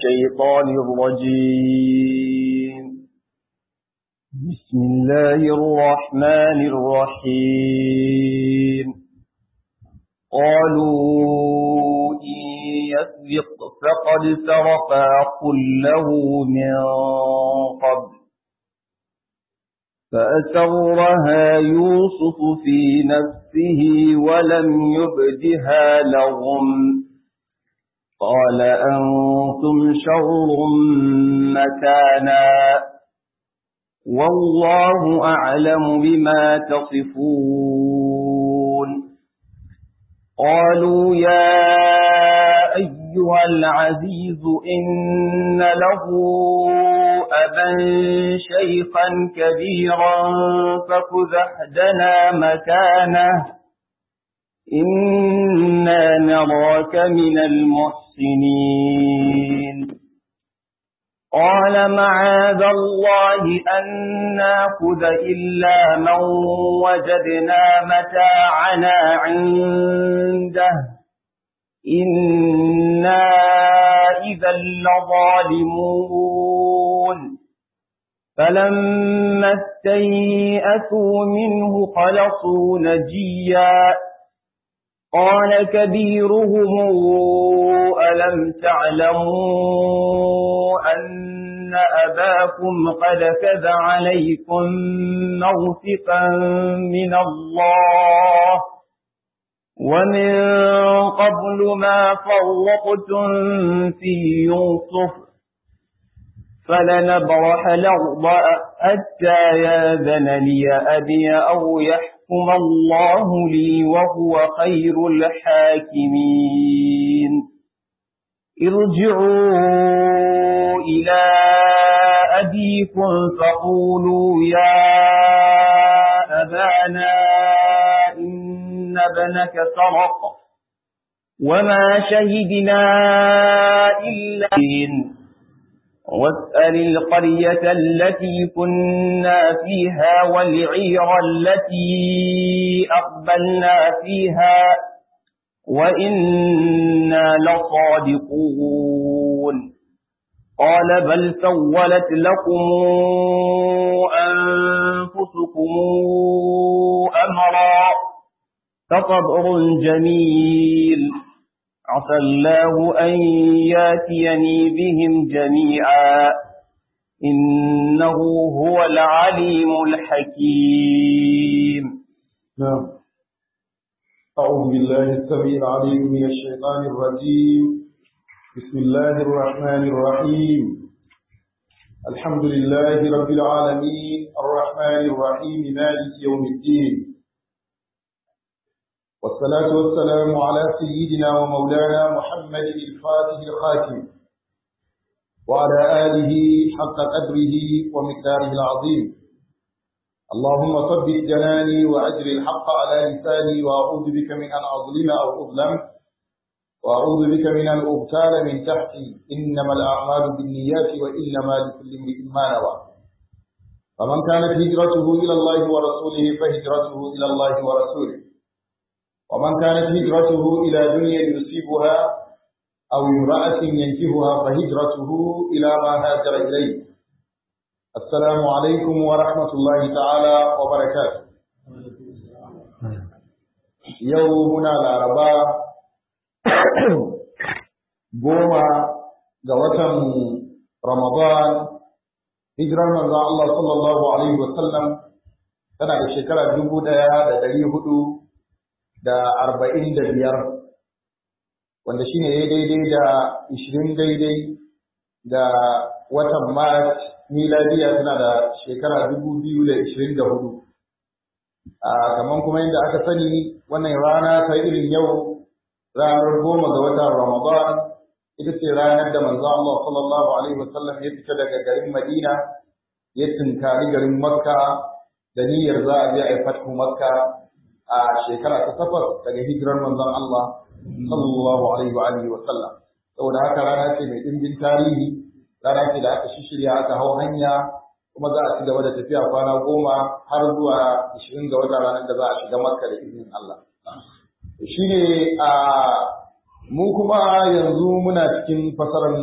الشيطان الرجيم بسم الله الرحمن الرحيم قالوا إن يسرق فقد سرق قل له من قبل فأسرها يوسف في نفسه ولم يبدها لهم قال أنتم شر مكانا والله أعلم بما تصفون قالوا يا أيها العزيز إن له أبا شيخا كبيرا فخذ أحدنا مكانه إنا نراك من المحسنين قال معاذ الله أن ناخذ إلا من وجدنا متاعنا عنده إنا إذا لظالمون فلما استيئسوا منه خلصوا نجيا قال كبيرهم ألم تعلموا أن أباكم قد كذ عليكم موثقا من الله ومن قبل ما فرقتم في يوسف فلنبرح الأرض حتى ياذن لي أبي أو يحكم الله لي وهو خير الحاكمين ارجعوا إلى أبيكم فقولوا يا أبانا إن ابنك سرق وما شهدنا إلا واسأل القرية التي كنا فيها والعير التي أقبلنا فيها وإنا لصادقون قال بل سولت لكم أنفسكم أمرا فصبر جميل عسى الله أن ياتيني بهم جميعا إنه هو العليم الحكيم نعم أعوذ بالله السميع العليم من الشيطان الرجيم بسم الله الرحمن الرحيم الحمد لله رب العالمين الرحمن الرحيم مالك يوم الدين والصلاة والسلام على سيدنا ومولانا محمد الفاتح الخاتم وعلى آله حق قدره ومقداره العظيم اللهم ثبت جناني وأجر الحق على لساني وأعوذ بك من أن أظلم أو أظلم وأعوذ بك من أن أغتال من تحتي إنما الأعمال بالنيات وإنما لكل امرئ ما نوى فمن كانت هجرته إلى الله ورسوله فهجرته إلى الله ورسوله ومن كانت هجرته إلى دنيا يصيبها أو امرأة ينكهها فهجرته إلى ما هاجر إليه السلام عليكم ورحمة الله تعالى وبركاته يومنا العرباء goma ga watan Ramadan hijirar manzon Allah sallallahu alaihi wasallam tana da shekara dubu ɗaya da ɗari hudu da arba'in da biyar wanda shine ya daidai da ishirin daidai da watan Mars miladiya tana da shekara dubu biyu da ishirin da hudu. Kamar kuma yadda aka sani wannan rana ta irin yau ranar goma ga watan Ramadan ita ce ranar da manzo Allah sallallahu alaihi wasallam ya fita daga garin Madina ya tunkari garin Makka da niyyar za a je a yi fathu Makka a shekara ta takwas daga hijirar manzon Allah sallallahu alaihi wa alihi wa sallam saboda haka rana ce mai dimbin tarihi rana ce da aka shishirya aka hau hanya kuma za a ci gaba da tafiya kwana goma har zuwa ishirin ga wata ranar da za a shiga makka da izinin Allah shi ne a mu kuma yanzu muna cikin fasarar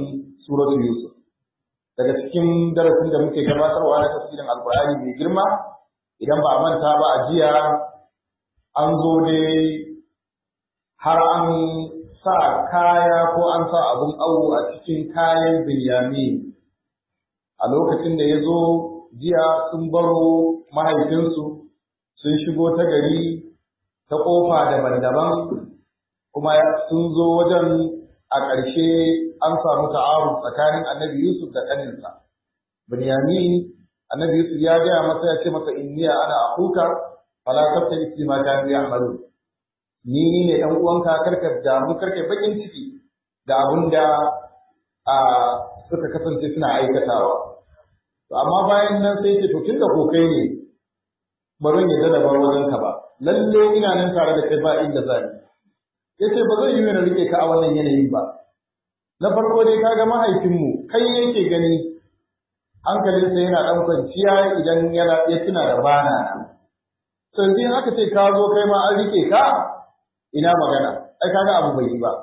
suratu Yusuf daga cikin darasin da muke gabatarwa na tafsirin Alkur'ani mai girma idan ba a manta ba a jiya an zo dai har an sa kaya ko an sa abun awo a cikin kayan Binyamin a lokacin da ya zo jiya sun baro mahaifinsu sun shigo ta gari ta ƙofa daban-daban kuma sun zo wajen a ƙarshe an samu ta'aruf tsakanin annabi Yusuf da ƙaninsa. Binyamin annabi Yusuf ya gaya masa ya ce masa inniya ana akuka fala tabta isi ma kanu ya'malu ni ne dan uwanka karka damu karka bakin ciki da abin da a suka kasance suna aikatawa to amma bayan nan sai ce to tunda ko kai ne bari ya da bar wajen ka ba lalle ina nan tare da kai ba inda zan yace ba zai yi na rike ka a wannan yanayin ba na farko dai kaga mahaifinmu kai yake gani hankalinsa yana ɗan kwanciya idan yana ya tuna da bana nan to in aka ce ka zo kai ma an rike ka ina magana ai kaga abu bai yi ba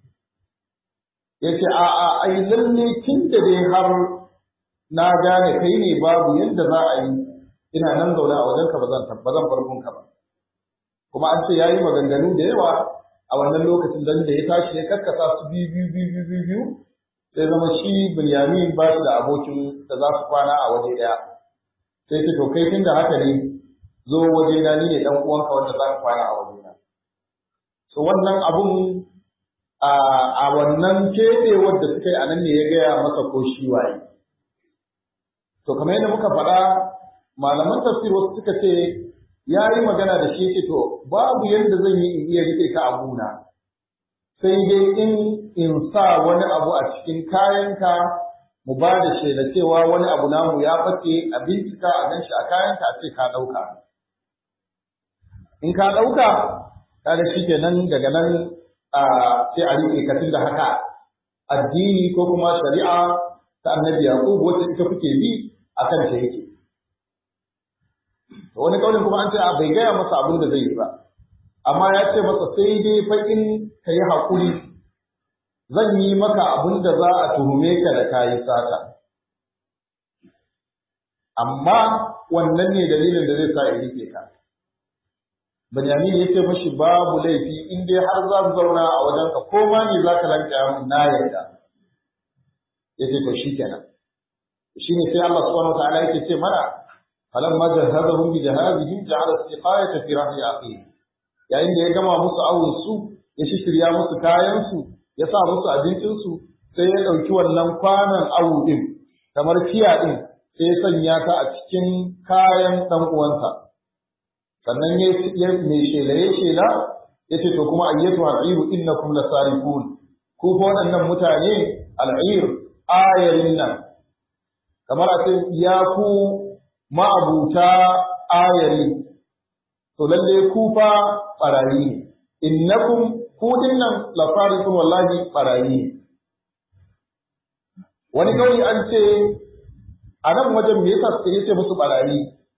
yace a a ai lalle kin da dai har na gane kai ne babu yanda za a yi ina nan zaune a wajenka ba zan ba zan bar ka ba kuma an ce yayi maganganu da yawa a wannan lokacin dan da ya tashi ya karkasa su biyu biyu biyu biyu biyu sai zama shi Binyamin ba shi da abokin da za su kwana a waje ɗaya sai ce to kai tunda haka ne zo waje na ni ne dan uwanka wanda za ka kwana a waje na to wannan abun a wannan keɓewar da suka yi a nan ne ya gaya masa ko shi waye to kamar yadda muka faɗa malaman tafsir wasu suka ce ya yi magana da shi to babu yadda zan yi in iya riƙe ka a gona sai dai in in sa wani abu a cikin kayanka mu ba da shaida cewa wani abu namu ya bace a bincika a ganshi a kayanka a ce ka ɗauka in ka ɗauka kada shi kenan daga nan sai a riƙe ka da haka addini ko kuma shari'a ta annabi yaqub wacce ita kuke bi akan ta yake wani kaulin kuma an ce a bai gaya masa abin da zai yi ba amma ya ce masa sai dai fa in ka yi haƙuri zan yi maka abin da za a tuhume ka da kayi sata amma wannan ne dalilin da zai sa ya rike ka Benyamin ya ce mashi babu laifi in dai har za su zauna a wajenka ko ma ne za ka lanka min na yarda ya ce to shi kenan shi ne sai Allah subhanahu wa ta'ala yake ce mana falamma jahazahum bi jahazihim ja'ala istiqayata fi rahli aqih yayin da ya gama musu awun su ya shirya musu kayan su ya sa musu abincin su sai ya dauki wannan kwanan awu din kamar kiya din sai ya sanya ta a cikin kayan dan uwansa sannan ya ya mai shela ya shela ya ce to kuma ayyatu al'iru innakum lasarifun ku fa waɗannan mutane al'ir ayarin nan kamar a ce ya ku ma'abuta ayari to lalle ku fa barayi ne innakum ku dinnan la farikun wallahi barayi ne wani kawai an ce a nan wajen me yasa suka yace musu barayi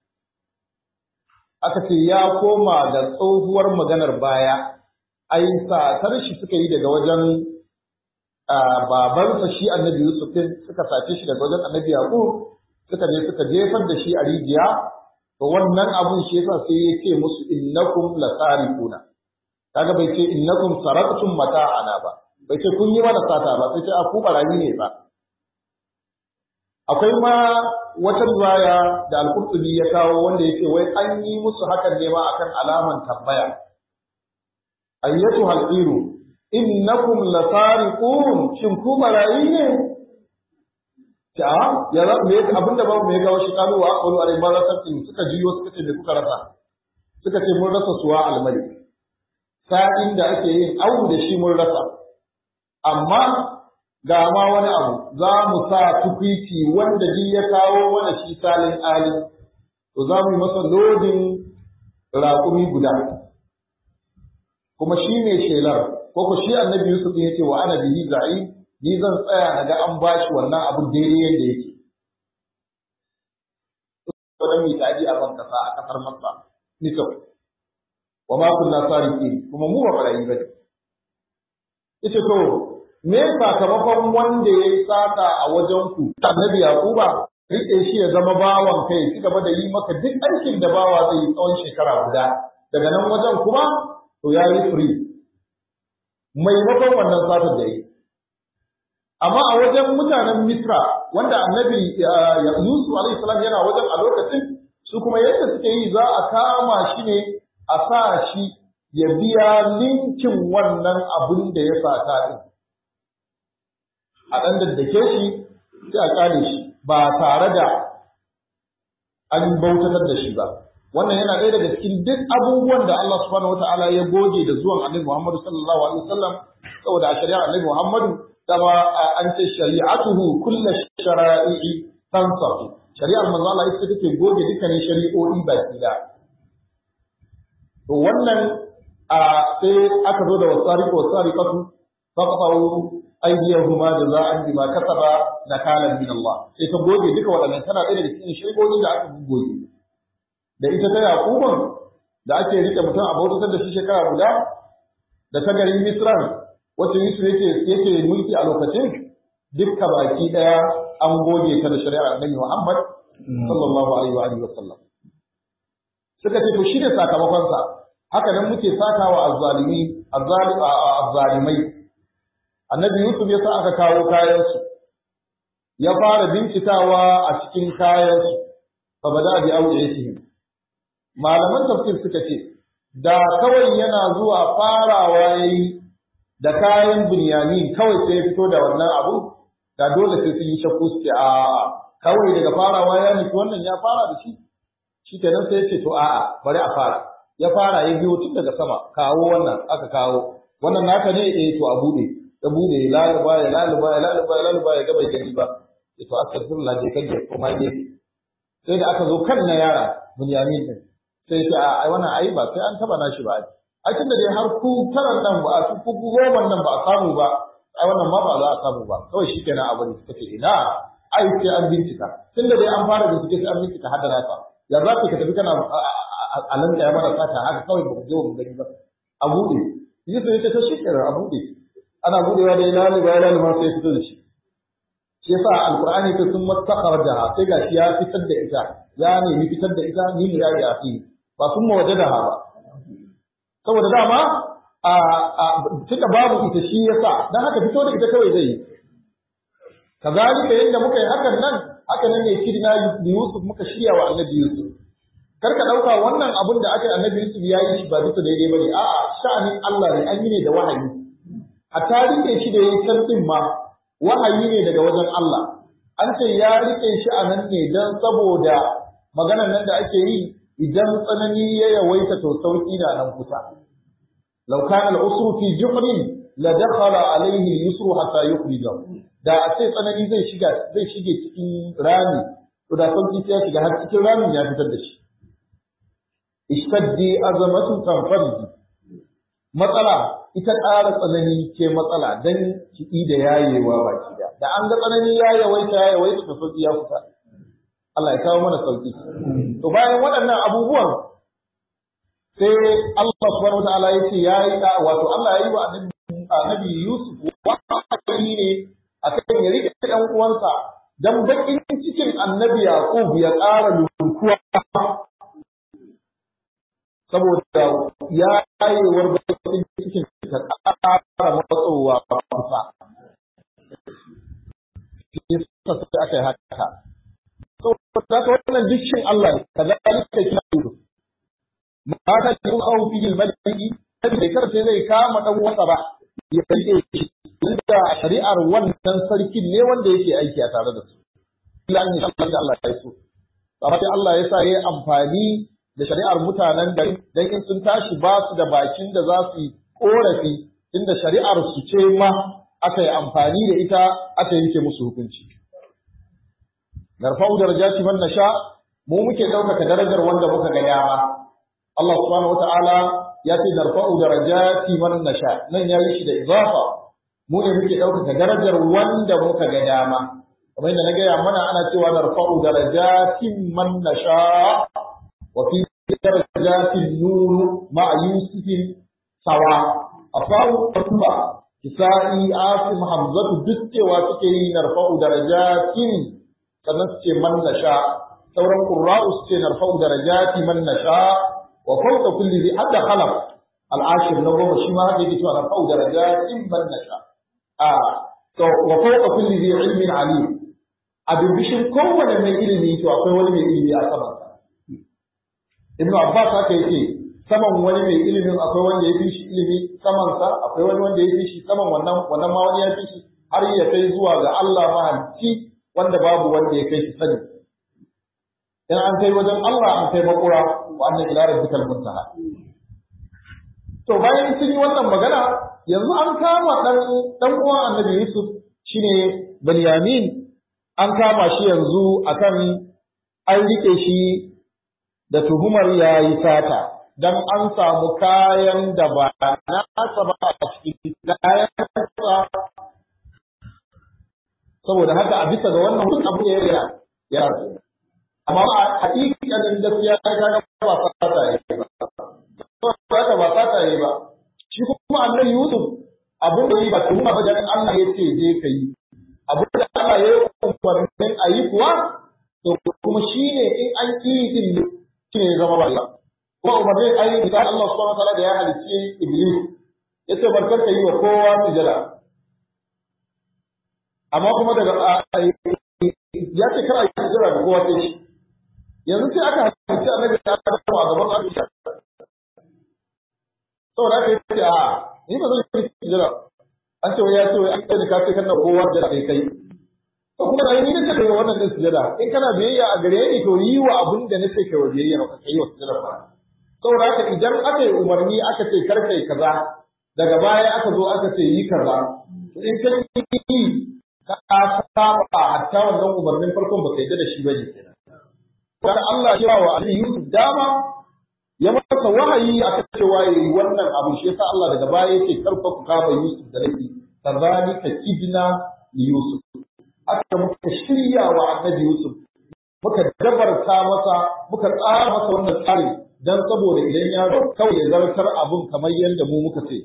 aka ce ya koma da tsohuwar maganar baya ai satar shi suka yi daga wajen babansa shi annabi Yusuf suka sace shi daga wajen annabi Yaqub suka je suka jefar da shi a rijiya to wannan abun shi yasa sai ya ce musu innakum lasarifuna kaga bai ce innakum saraktum mata'ana ba bai ce kun yi mana sata ba sai ce a ku barayi ne ba akwai ma wata riwaya da al-Qurtubi ya kawo wanda yake wai an yi musu hakan ne ma akan alaman tambaya ayyatu hal-iru innakum lasariqun shin ku barayi ne ta ya za me abinda babu me gawo shi kalu wa aqulu alai ma rasatin suka jiyo suka ce me kuka rasa suka ce mun rasa suwa almali sa'in da ake yin awu da shi mun rasa amma ga ma wani abu za mu sa tukwici wanda ji ya kawo mana shi salin ali to za mu yi masa lodin raƙumi guda kuma shi ne shelar ko ko shi annabi Yusuf din yake wa ana bihi za'im ni zan tsaya na ga an bashi wannan abu daidai yadda yake. Wannan mai taji a ban kasa a kasar Makka, Misau, wa ma kunna sariqin kuma mu ba barayi ba ne. Yace to me sakamakon wanda ya yi sata a wajen ku annabi yaquba rike shi ya zama bawan kai ci gaba da yi maka duk aikin da bawa zai yi tsawon shekara guda daga nan wajen kuma to ya yi free maimakon wannan satar da yi amma a wajen mutanen misra wanda annabi yusuf alaihi salam yana wajen a lokacin su kuma yadda suke yi za a kama shi ne a sa shi ya biya linkin wannan abin da ya sata din a ɗan daddake shi sai a ƙare shi ba tare da an bautatar da shi ba wannan yana ɗaya daga cikin duk abubuwan da Allah subhanahu wataala ya goge da zuwan Annabi Muhammadu sallallahu alaihi wasallam saboda a shari'ar Annabi Muhammadu dama an ce shari'atuhu kullu shara'i'i tansafu shari'ar manzo Allah ita take goge dukkanin shari'o'i baki da to wannan a sai aka zo da wasariqu wasariqatu faqatu aydiyahuma jaza'an bima kasaba nakalan min Allah sai ta goge duka waɗannan tana ɗaya daga cikin shari'o'i da aka goge da ita ta Yaquban da ake rike mutum a bautatar da shi shekara guda da ta garin Misran wacce Yusuf yake yake mulki a lokacin dukka baki daya an goge ta da shari'ar Annabi Muhammad sallallahu alaihi wa alihi wa sallam suka ce to shi ne sakamakon sa haka nan muke sakawa azzalimi azzalimai Annabi Yusuf ya sa aka kawo kayan su ya fara bincikawa a cikin kayan su fa bada bi awjihim malaman tafsir suka ce da kawai yana zuwa farawa yayi da kayan bunyamin kawai sai ya fito da wannan abu da dole sai sun yi shakku suke a kawai daga farawa ya nufi wannan ya fara da shi shi kenan sai ya ce to a'a bari a fara ya fara ya biyo tun daga sama kawo wannan aka kawo wannan naka ne eh to a bude ya bude ya laluba ya laluba ya laluba ya laluba ya ga bai gani ba ya to astaghfirullah je kan ya kuma gefe sai da aka zo kan na yara bunyamin din sai ce a ai wannan ai ba sai an taba nashi ba ai tunda dai har ku taran nan ba su ku goma nan ba a samu ba ai wannan ma ba za a samu ba kawai shikenan abu ne suka ce ina ai sai an bincika tunda dai an fara bincike sai an bincika har da nasa ya za ka tafi kana a nan ya mara sata haka kawai ba ku je mu gani ba a bude Yusuf ya ce ta shikenan a bude ana budewa da ila ne ba ila ne ma sai fito da shi shi yasa alqur'ani ta sun matakaraja sai gashi ya fitar da ita ya nemi fitar da ita ni ne ya yi afi ba sun mawajadaha ba saboda dama a tunda babu ita shi yasa dan haka fito da ita kawai zai yi kazalika yadda muka yi hakan nan haka nan ne kirna Yusuf muka shirya wa Annabi Yusuf kar ka dauka wannan abun da aka yi Annabi Yusuf ya yi shi ba bisa daidai bane a'a sha'anin Allah ne an yi ne da wahayi a tarike shi da yayin can din ma wahayi ne daga wajen Allah an ce ya rike shi a nan ne dan saboda maganar nan da ake yi idan tsanani ya yawaita to sauki na nan kusa law kana al-usru fi juhrin la dakhala alayhi al-yusru hatta yukhrijahu da a ce tsanani zai shiga zai shige cikin rami to da sauki sai ya shiga har cikin ramin ya fitar da shi ishtaddi azamatu tanfarji matsala ita ƙara tsanani ce matsala dan kiɗi da yayewa baki da da an ga tsanani ya yawaita ya yawaita to sauki ya fita Allah ya kawo mana sauki. To bayan waɗannan abubuwan sai Allah subhanahu wataala ya ce yayi wato Allah ya yi wa annabi Yusuf wahayi ne akan ya rike ɗan uwansa dan bakin cikin annabi Yaqub ya ƙara lunkuwa saboda ya yayewar bakin cikin ta ƙara matsowa kusa. Yasa sai aka yi haka. saboda wannan dukkan Allah ne kazalika kina mata da kun kawo fi maliki sai da karfe zai kama dan wasa ba ya rike shi da shari'ar wannan sarkin ne wanda yake aiki a tare da su illa an Allah da Allah ya so amma sai Allah ya sa yayi amfani da shari'ar mutanen da dan in sun tashi ba su da bakin da za su yi korafi inda shari'ar su ce ma aka yi amfani da ita aka yanke musu hukunci narfa'u darajati man nasha mu muke ɗaukaka darajar wanda muka ga dama Allah subhanahu wata'ala ya ce narfa'u darajati man nasha nan ya yi shi da izafa mu ne muke ɗaukaka darajar wanda muka ga dama kamar yadda na gaya mana ana cewa narfa'u darajatin man nasha wa fi darajatin nuru ma'a yusufin sawa afawu kuma kisa'i asim hamzatu duk cewa suke yi narfa'u darajatin sannan su ce man nasha sauran qurra'u su ce narfa'u darajati man nasha wa fawqa kulli dhi hadda khalaq al-ashir na goma shi ma haka yake cewa narfa'u darajatin man nasha a to wa fawqa kulli dhi ilmin alim a birbishin kowane mai ilimi to akwai wani mai ilimi a saman sa ibnu abbas haka yake saman wani mai ilimin akwai wanda ya fi shi ilimi saman sa akwai wani wanda ya fi shi saman wannan wannan ma wani ya fi shi har ya kai zuwa ga Allah mahalicci wanda babu wanda ya kai shi sani in an kai wajen Allah an kai makura wa annan ila rabbikal muntaha to bayan sun yi wannan magana yanzu an kama dan dan uwan annabi Yusuf shine Benyamin an kama shi yanzu akan an rike shi da tuhumar yayi sata dan an samu kayan da ba nasa ba a cikin kayan saboda haka a bisa ga wannan duk abu ya ya ya amma a hakikanin gaskiya ta ga ba fata yi ba fata ba fata yi ba shi kuma annabi Yusuf abin da yi ba kuma ba dan Allah ya ce je ka yi abin da Allah ya yi umarnin a yi kuwa to kuma shine in an yi din shine ya zama ba kuma umarnin ayi misali Allah subhanahu wa ta'ala da ya halicci Iblis yace barkar ka yi wa kowa sujada amma kuma daga ya ce kar a yi sujada ga kowa sai shi yanzu sai aka halicci annabi ya Adamu a gaban Aisha saboda haka yace a ni ba zan yi sujada an ce ya ce an kai ka ce kana kowa da kai kai to kuma da ni nace kai wannan din sujada in kana biyayya a gare ni to yi wa abun da nace kai wa biyayya ka kai wa sujada ba saboda haka idan aka yi umarni aka ce kar kai kaza daga baya aka zo aka ce yi kaza to in ka yi ka saba hatta wannan umarnin farkon ba kai da shi bane kenan dan Allah ya wa Ali Yusuf dama ya masa wahayi aka cewa yayi wannan abu shi yasa Allah daga baya yake karfa ku kama Yusuf da laifi kazalika kidna Yusuf aka muka shirya wa annabi Yusuf muka dabarta masa muka tsara masa wannan tsari dan saboda idan ya zo kawai ya zartar abun kamar yadda mu muka ce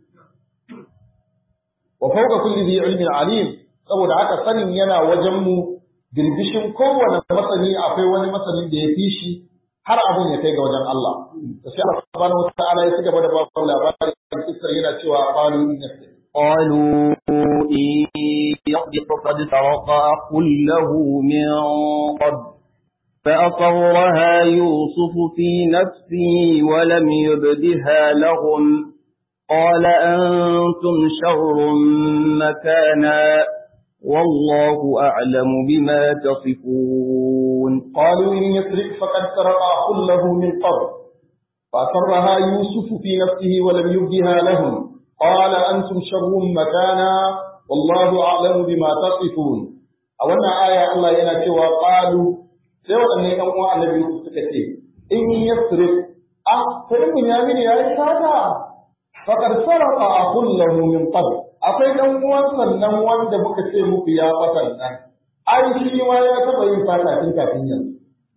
wa fawqa kulli dhi ilmin alim saboda haka sanin yana wajen mu birbishin kowane masani akwai wani masanin da ya fi shi har abun ya kai ga wajen Allah to sai Allah subhanahu wataala ya cigaba da ba ku labarin kisar yana cewa qalu inna قالوا إن يصدق قد سرق أخ له من قبل فأصرها يوسف في نفسه ولم يبدها لهم قال أنتم شر مكانا والله أعلم بما تصفون قالوا إن يسرق فقد سرق أخ له من قبل فأصرها يوسف في نفسه ولم يبدها لهم قال أنتم شر مكانا والله أعلم بما تصفون أولا آية الله ينا قالوا sai waɗannan ‘yan uwa annabi Yusuf suka ce, in yasrif a sai Bunyamin ya yi sata, faƙar sarrafa a kullahu min qabl akwai ɗan uwan sannan wanda muka ce muku ya ɓatan nan, ai shi ma ya taɓa yin sata tun kafin yanzu.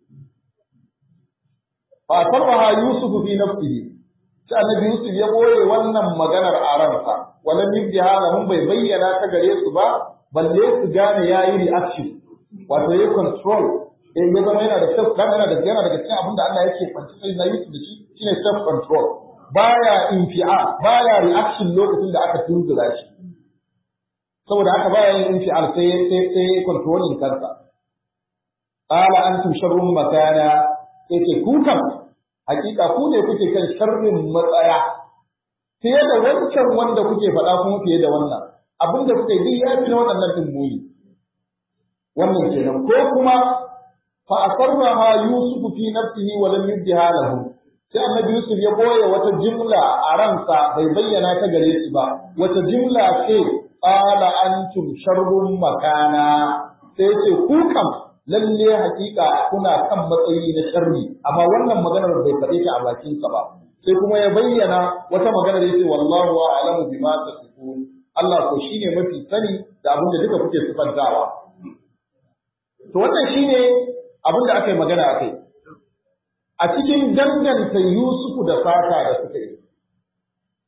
Fa sarrafa Yusuf fi nafsihi sai annabi Yusuf ya ɓoye wannan maganar a ransa, walam yubdiha lahum bai bayyana ta gare su ba, balle su gane yayi reaction, wato yayi control in ya zama yana da self kan yana da yana daga cikin abin da Allah yake kwanci sai na Yusuf da shi shine self control baya infi'a baya reaction lokacin da aka tunzura shi saboda haka baya yin infial sai sai sai controlling kansa qala antum sharrun makana sai ce ku kam hakika ku ne kuke kan sharrin matsaya fiye da wancan wanda kuke faɗa kuma fiye da wannan abinda kuke yi ya fi na waɗannan din muni wannan kenan ko kuma فأسرها يوسف في نفسه ولم يبدها له sai annabi Yusuf ya boye wata jimla a ransa bai bayyana ta gare shi ba wata jimla ce qala antum sharrun makana sai ce ku kam lalle hakika kuna kan matsayi na sharri amma wannan maganar bai faɗe ta a bakin sa ba sai kuma ya bayyana wata magana da yace wallahu a'lamu bima tasifun Allah ko shine mafi sani da abin da duka kuke sifantawa to wannan shine abin da aka yi magana a kai a cikin danganta Yusufu da fata da suka yi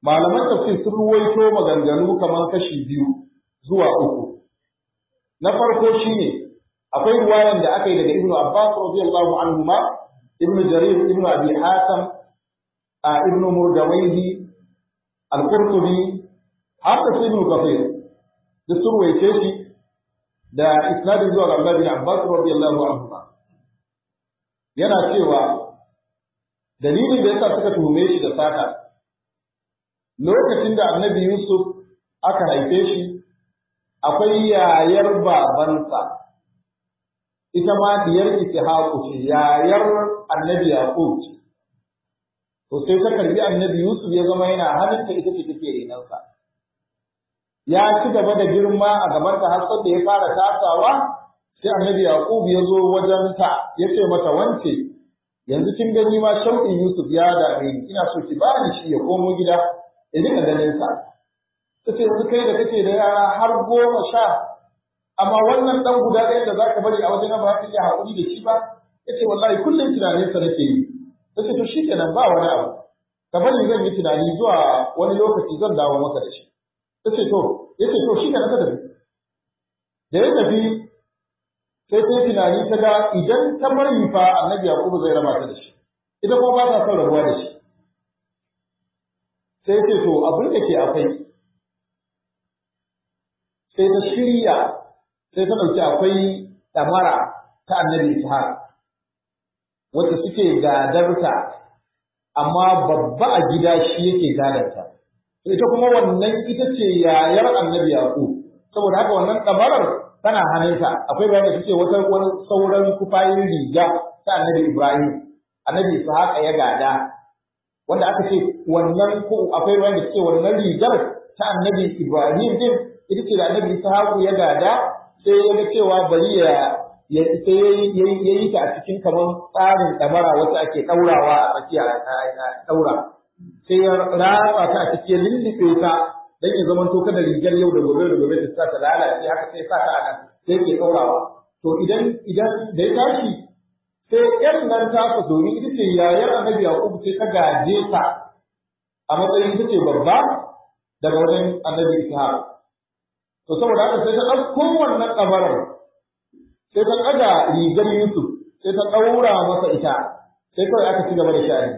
malaman tafsir sun ruwaito maganganu kamar kashi biyu zuwa uku na farko shine akwai ruwayan da aka yi daga ibnu abbas radiyallahu anhu ma ibnu jarir ibnu abi hatim a ibnu murdawaihi al-qurtubi har da ibnu kafir da sun ruwaice shi da isnadin zuwa ga Abdullah bin Abbas radiyallahu anhu yana cewa dalilin da yasa suka tuhume shi da sata lokacin da Annabi Yusuf aka haife shi akwai yayar babansa ita ma diyar Ishaqu ce yayar Annabi Yaqub ce to sai ta karbi Annabi Yusuf ya zama yana hannunta ita ce take renansa ya ci gaba da girma a gabanta har da ya fara tasawa sai annabi yaqub ya zo wajen ta ya ce mata wance yanzu kin gani ma shauƙin yusuf ya dame ni ina so ki bani shi ya komo gida ya dinga ganin sa tace yanzu kai da kake da yara har goma sha amma wannan dan guda ɗaya da zaka bari a wajen ba ka iya haƙuri da shi ba yace wallahi kullum tunanin sa nake yi tace to shikenan ba wani abu ka bari zan yi tunani zuwa wani lokaci zan dawo maka da shi ta ce to ya ce to shi ka tafi da ya tafi sai ta tunani ta ga idan ta bari fa annabi yakubu zai raba ta da shi ita kuma ba ta son rabuwa da shi sai ce to abin da ke akwai sai ta shirya sai ta ɗauki akwai ɗamara ta annabi ishaq wacce suke gadarta amma babba a gida shi yake gadarta ita kuma wannan ita ce yayar annabi yaqub saboda haka wannan kamarar tana hannunta akwai bayani da suke wata wani sauran kufayin riga ta annabi ibrahim annabi ishaqa ya gada wanda aka ce wannan ko akwai bayani da suke wannan rigar ta annabi ibrahim din ita ce da annabi ishaqu ya gada sai ya ga cewa bari ya ya sai ya yi ta a cikin kamar tsarin damara wacce ake daurawa a tsakiya daura sai ya ratsa ta a cikin lullube ta dan ya zama to kada rigar yau da gobe da gobe ta ta lalace haka sai sa ta a nan sai ke kaurawa to idan idan da ya tashi sai yan nan ta ku domin ita ce yayar annabi yaqub sai ta gaje ta a matsayin ita ce babba daga wajen annabi ishaq to saboda haka sai ta ɗauko wannan kabarar sai ta ɗaga rigar yusuf sai ta ɗaura masa ita sai kawai aka ci gaba da sha'ani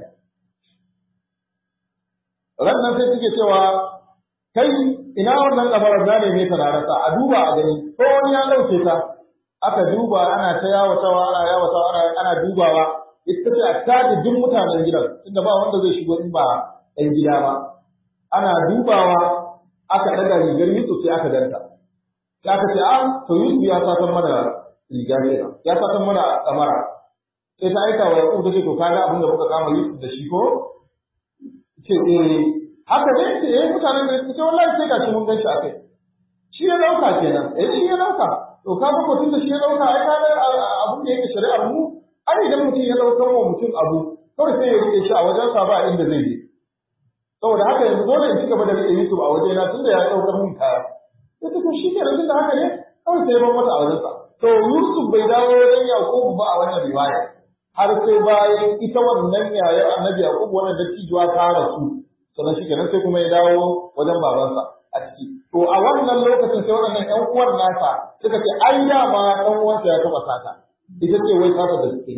rannan sai suke cewa kai ina wannan kabarar na ne ta na rasa a duba a gani ko wani ya dauke ta aka duba ana ta yawatawa ana yawatawa ana ana dubawa ita ce a taji duk mutanen gidan tunda ba wanda zai shigo in ba ɗan gida ba ana dubawa aka ɗaga rigar Yusuf sai aka danta sai aka ce a to Yusuf ya satan mana riga kenan ya satan mana kamara sai ta aika wa Yaqub ta ce to kaga abin da muka kama Yusuf da shi ko ce eh haka ne ce eh mutanen da suke wallahi sai gashi mun gan shi akai shi ya dauka kenan eh shi ya dauka to ka ga mutum da shi ya dauka ai kaga abun da yake shari'ar mu ai idan mutum ya daukar wa mutum abu kawai sai ya rike shi a wajen sa ba inda zai je saboda haka yanzu dole in ci gaba da rike Yusuf a wajena tunda ya daukar mun kaya sai ta shi kenan tunda haka ne kawai sai ban mata a wajen sa to Yusuf bai dawo wajen Yakubu ba a wannan riwaya har sai bayan ita wannan yayar annabi Yaqub wannan dattijuwa ta rasu sannan shi kenan sai kuma ya dawo wajen babansa a ciki to a wannan lokacin sai waɗannan ƴan uwan nasa suka ce ai dama ɗan uwansa ya taɓa sata ita ce wai sata da suke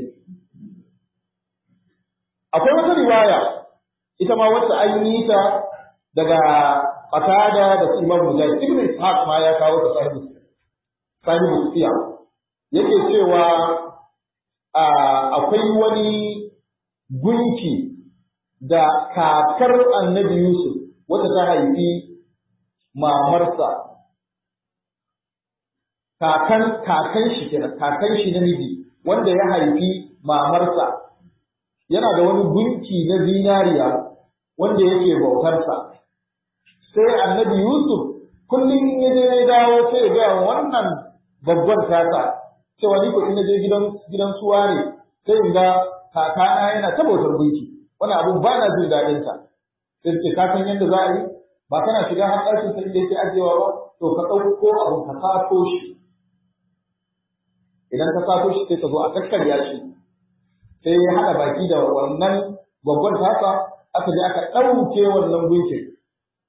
akwai wata riwaya ita ma wacce an yi ta daga Qatada da su Imam Mujahid Ibn Ishaq ma ya kawo ta sahibu sahibu siya yake cewa akwai wani gunki da kakar annabi Yusuf wata ta haifi mamarsa kakan kakan shi kenan kakan shi namiji wanda ya haifi mamarsa yana da wani gunki na zinariya wanda yake bautarsa sai annabi Yusuf kullum in ya je ya dawo sai ya gaya wannan babbar tasa cewa ni ko in je gidan gidan suwa ne sai in ga kakana yana ta bautar gunki wani abu ba na jin daɗin sa sai ce ka san yadda za a yi ba kana shiga har ɗakin sa inda yake ajewa ba to ka ɗauko abu ka sato shi idan ka sato shi sai ka zo a kakkarya shi sai ya haɗa baki da wannan babban tasa aka je aka ɗauke wannan gunkin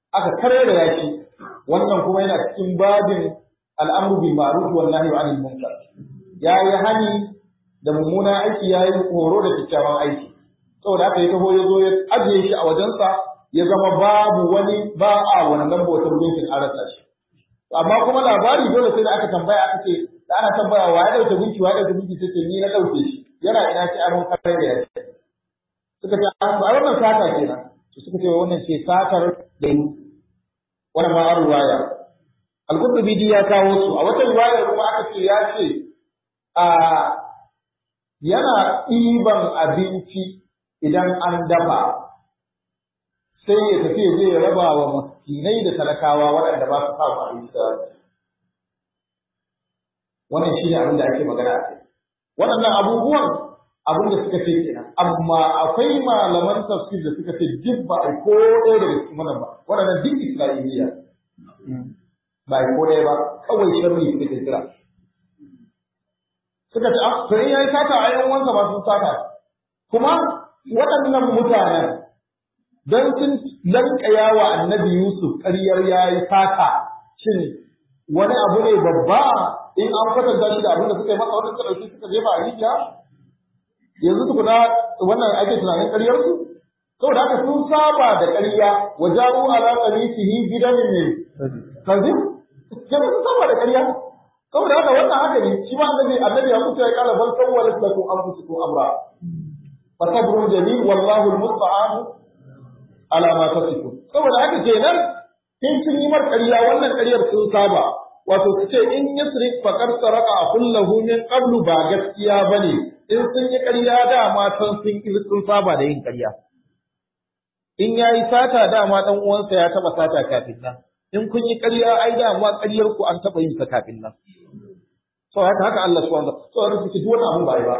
aka karera yaki wannan kuma yana cikin babin al'amru bil ma'ruf wan nahyi 'anil munkar yayi hani da mummuna aiki yayi horo da kyakkyawan aiki saboda haka ya taho ya zo ya ajiye shi a wajensa ya zama babu wani ba a wannan bautar gunkin an rasa shi amma kuma labari dole sai da aka tambaya aka ce da ana tambaya wa ya dauke gunki wa ya dauke gunki sai ce ni na dauke shi yana ina ce an kare da yake suka ce a wannan sata kenan to suka ce wannan ce satar da yi wannan ma ruwaya al-qurtubi ya kawo su a wata riwaya kuma aka ce ya ce a yana ɗiban abinci idan an dafa sai ya tafi ya je ya raba wa miskinai da talakawa waɗanda ba su samu abinci da wannan shine abin da ake magana a kai waɗannan abubuwan abin da suka ce kenan amma akwai malaman tafsir da suka ce duk ba a ko ɗaya daga cikin wannan ba waɗannan duk isra'iliya ba a ko ɗaya ba kawai sharri suka kira suka ce to in yayi sata a yan wansa ba sun sata kuma waɗannan mutanen dan sun lankaya wa annabi Yusuf ƙaryar yayi sata shin wani abu ne babba in an kwatanta shi da abin da suka yi masa wanda suka ɗauki suka jefa a rijiya yanzu tukuna wannan ake tunanin ƙaryar su saboda haka sun saba da ƙarya wa ja'u ala qamisihi bidamin min kazib kenan sun saba da ƙarya saboda haka wannan haka ne shi ma annabi annabi ya kuce ya kala bal sawwalat lakum anfusukum amra fa sabrun jamil wallahu almusta'an ala ma tasifun saboda haka kenan in sun yi mar ƙarya wannan ƙaryar sun saba wato su ce in yasrik faqad saraka kullahu min qablu ba gaskiya bane in sun yi ƙarya dama san sun sun saba da yin ƙarya in yayi sata dama dan uwansa ya taba sata kafin nan in kun yi ƙarya ai dama ƙaryar ku an taba yin ta kafin nan so haka haka Allah subhanahu wa ta'ala so haka duk wani abu ba ai ba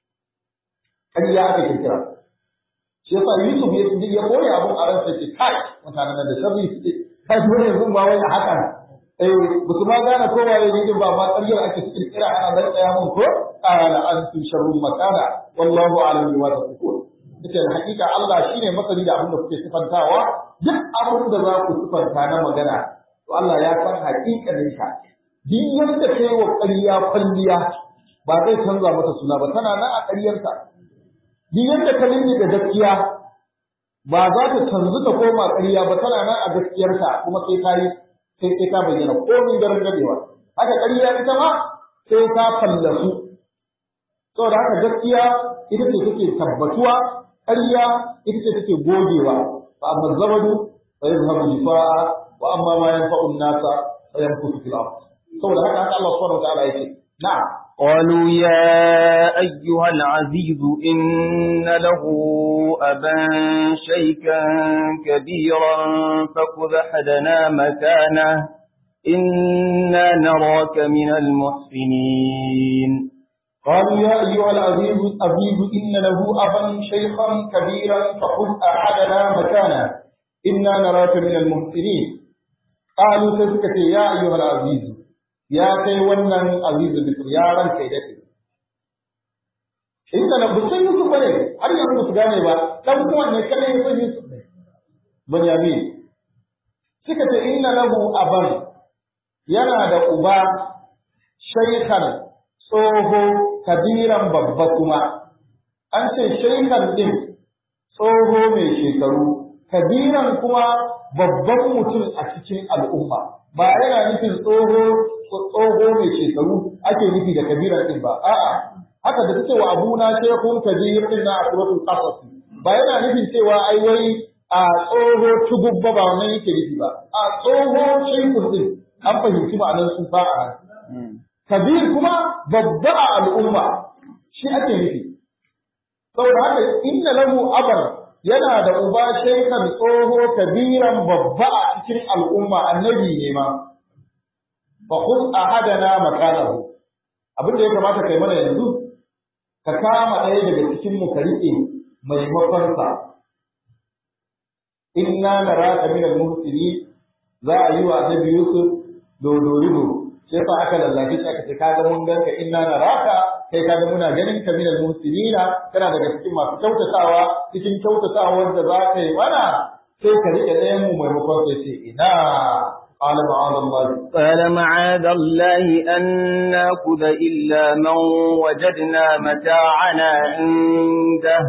ƙarya aka kirkira shi yasa Yusuf ya ji ya koya abun a ransa ce kai mutanen da sharri suke kai wani yanzu ba wai a haka eh ba su ma gane ko waye ne ba ma ƙaryar ake kirkira ana dan tsaya mun ko qala antum sharrun makana wallahu a'lam bima tasifun ita da hakika Allah shine masani da abin da kuke sifantawa duk abin da za ku sifanta na magana to Allah ya san hakikanin ka duk yadda kai wa ƙarya kwalliya ba zai canza mata suna ba tana nan a ƙaryarta duk yadda ka da gaskiya ba za ta canzu ta koma ƙarya ba tana nan a gaskiyarta kuma sai ka yi sai sai ka bayyana komai daren gadewa haka ƙarya ita ma sai ta fallasu saboda haka gaskiya ita ce take tabbatuwa ƙarya ita ce take gogewa fa amma zabadu fa yazhabu jifaa wa amma ma yanfa'u an-nasa fa yanfusu fil ard saboda haka haka Allah subhanahu wa ta'ala yake na'am قالوا يا أيها العزيز إن له أبا شيكا كبيرا فخذ أحدنا مكانه إنا نراك من المحسنين قالوا يا أيها العزيز العزيز إن له أبا شيخا كبيرا فخذ أحدنا مكانه إنا نراك من المحسنين قالوا سيسكت يا أيها العزيز ya kai wannan azizu bisir ya ranka ya daɗe. Inda na busan Yusuf ne har yanzu su gane ba, ɗan uwan ne kadai ya san Yusuf ne. Bunyamin. Suka ce inna lahu aban yana da uba shaikhan tsoho kabiran babba kuma. An ce shaikhan ɗin tsoho mai shekaru, kabiran kuma babban mutum a cikin al'umma. Ba yana nufin tsoho tsoho mai shekaru ake nufi da kabiran din ba a'a haka da cewa abuna shekun kabir din na suratul qasas ba yana nufin cewa ai wai a tsoho tugubba ba wannan yake nufi ba a tsoho shekun din an fahimci ma'anar su ba a kabir kuma babba a al'umma shi ake nufi saboda haka inna lahu abar yana da uba shaikan tsoho kabiran babba a cikin al'umma annabi ne ma fa khudh ahadana makanahu abin da ya kamata kai mana yanzu ka kama ɗaya daga cikin mu ka riƙe maimakon sa inna naraka min al-muhsinin za a yi wa annabi Yusuf dodorido sai fa aka lallace shi aka ce ka ga mun ganka inna naraka kai ka ga muna ganin ka min al-muhsinina kana daga cikin masu kyautatawa cikin kyautatawar da za ka yi mana sai ka rike ɗayan mu maimakon sai ce ina قال معاذ الله قال معاذ الله أن نأخذ إلا من وجدنا متاعنا عنده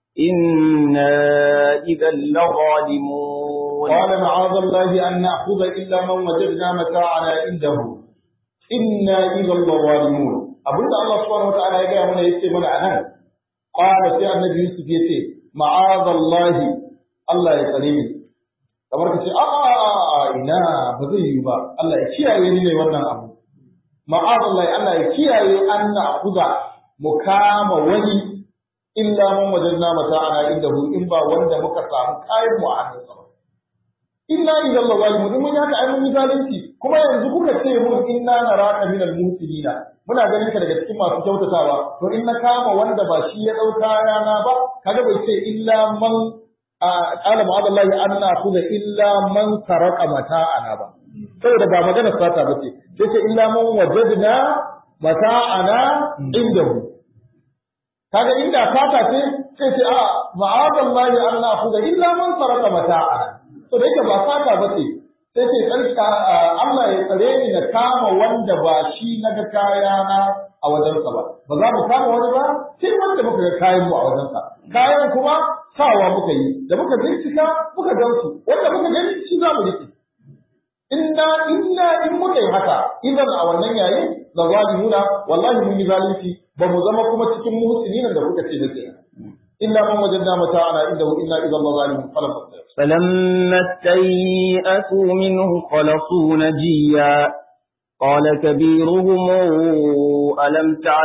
إنا إذا لظالمون قال معاذ الله أن نأخذ إلا من وجدنا متاعنا عنده إنا إذا لظالمون أبدا الله سبحانه وتعالى يقول من يتي من عنان قال سي النبي يوسف يتي معاذ الله الله يسلمني kamar ka ce a a ina ba zai yi ba Allah ya kiyaye ni ne wannan abu ma'azallahi Allah ya kiyaye an na kuza mu kama wani illa man wajadna mata'ana indahu in ba wanda muka samu kayan mu a hannunsa ba inna idan la zalimu in mun yaka ai mun yi zalunci kuma yanzu kuka ce mun inna naraka min al-muhsinina muna ganin ka daga cikin masu kyautatawa to in na kama wanda ba shi ya dauka rana ba kaga bai ce illa man qala ma'adallahi an na'khudha illa man saraka mata'ana ba saboda ba magana sata bace sai ce illa man wajadna mata'ana indahu kaga inda sata ce sai ce a ma'adallahi an na'khudha illa man saraka mata'ana to da yake ba sata bace sai ce tsarka Allah ya tsare ni na kama wanda ba shi naga kayana a wajensa ba ba za mu kama wani ba sai wanda muka ga kayan mu a wajensa kayan kuma sawa muka yi da muka bincika muka gansu wanda muka gani shi za mu rike inna inna in muka yi haka idan a wannan yayin da zalimuna wallahi mun yi zalunci ba mu zama kuma cikin muhsinin da kuka ce da ke illa man wajadna mata'ana indahu inna idan la zalimun falam فلما استيئسوا منه خلصوا نجيا قال كبيرهم ألم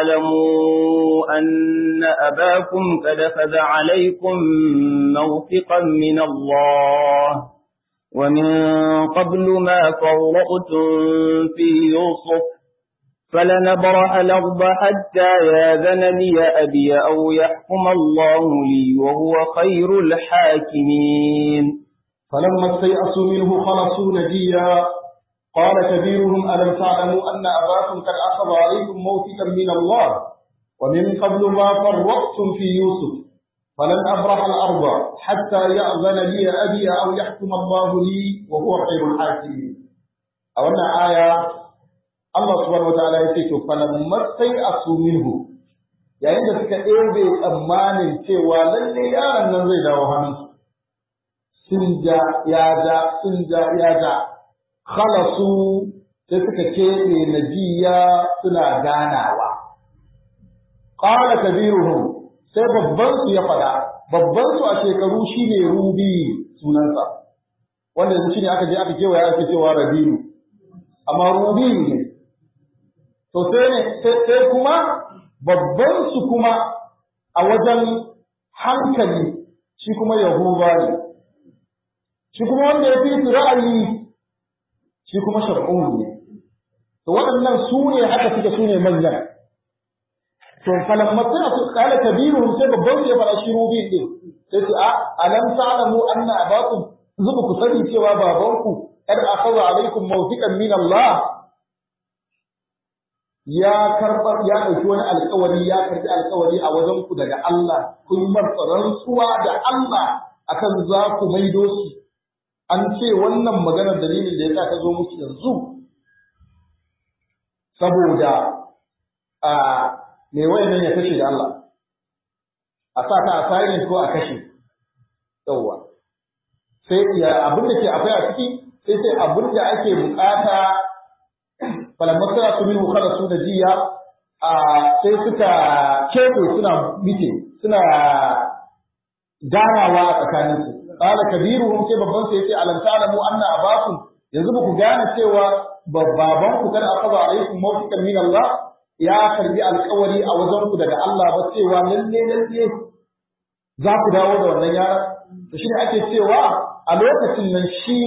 تعلموا أن أباكم قد أخذ عليكم موثقا من الله ومن قبل ما فرطتم في يوسف فلنبرح الأرض حتى ياذن لي أبي أو يحكم الله لي وهو خير الحاكمين فلما استيأسوا منه خلصوا نجيا قال كبيرهم ألم تعلموا أن أباكم قد أخذ عليكم موثقا من الله ومن قبل ما فرطتم في يوسف فلن أبرح الأرض حتى يأذن لي أبي أو يحكم الله لي وهو خير الحاكمين أولا آية الله سبحانه وتعالى يقول فلما استيأسوا منه yayin da suka ɗebe tsammanin cewa lalle yaron nan zai dawo hannunsu sun ja ya ja sun ja ya ja khalasu sai suka keɓe najiya suna ganawa qala kabiruhum sai babban su ya faɗa babban su a shekaru shine rubi sunansa wanda yanzu shine aka je aka kewaya ake cewa rabiu amma rubi ne to sai ne sai kuma babban su kuma a wajen hankali shi kuma yahuba ne shi kuma wanda ya fi su ra'ayi shi kuma shar'un ne to waɗannan su ne haka suke su ne manyan to falamma suna su kala kabiruhum sai babban su ya fara shi rubi din sai su a alam ta'lamu anna abakum zuba ku sani cewa babanku kad akhadha alaikum mawthiqan min Allah ya karba ya dauki wani alƙawari ya karbi alƙawari a wajen ku daga Allah kun marsa rantsuwa da Allah akan za ku maido shi an ce wannan maganar dalilin da ya sa ta zo musu yanzu saboda a me wayannan ya kashe da Allah a sa ta a silent ko a kashe yawwa sai ya abin da ke akwai a ciki sai sai abin da ake bukata falamma suna su min kada su da jiya a sai suka kebe suna mite suna ganawa a tsakaninsu qala kabiruhum sai babban sai yace alam ta'lamu anna abakum yanzu ba ku gane cewa baban ku kada akaza alaikum mawtikan min Allah ya karbi alƙawari a wajen ku daga Allah ba cewa lalle lalle za ku dawo da wannan yaran to shine ake cewa a lokacin nan shi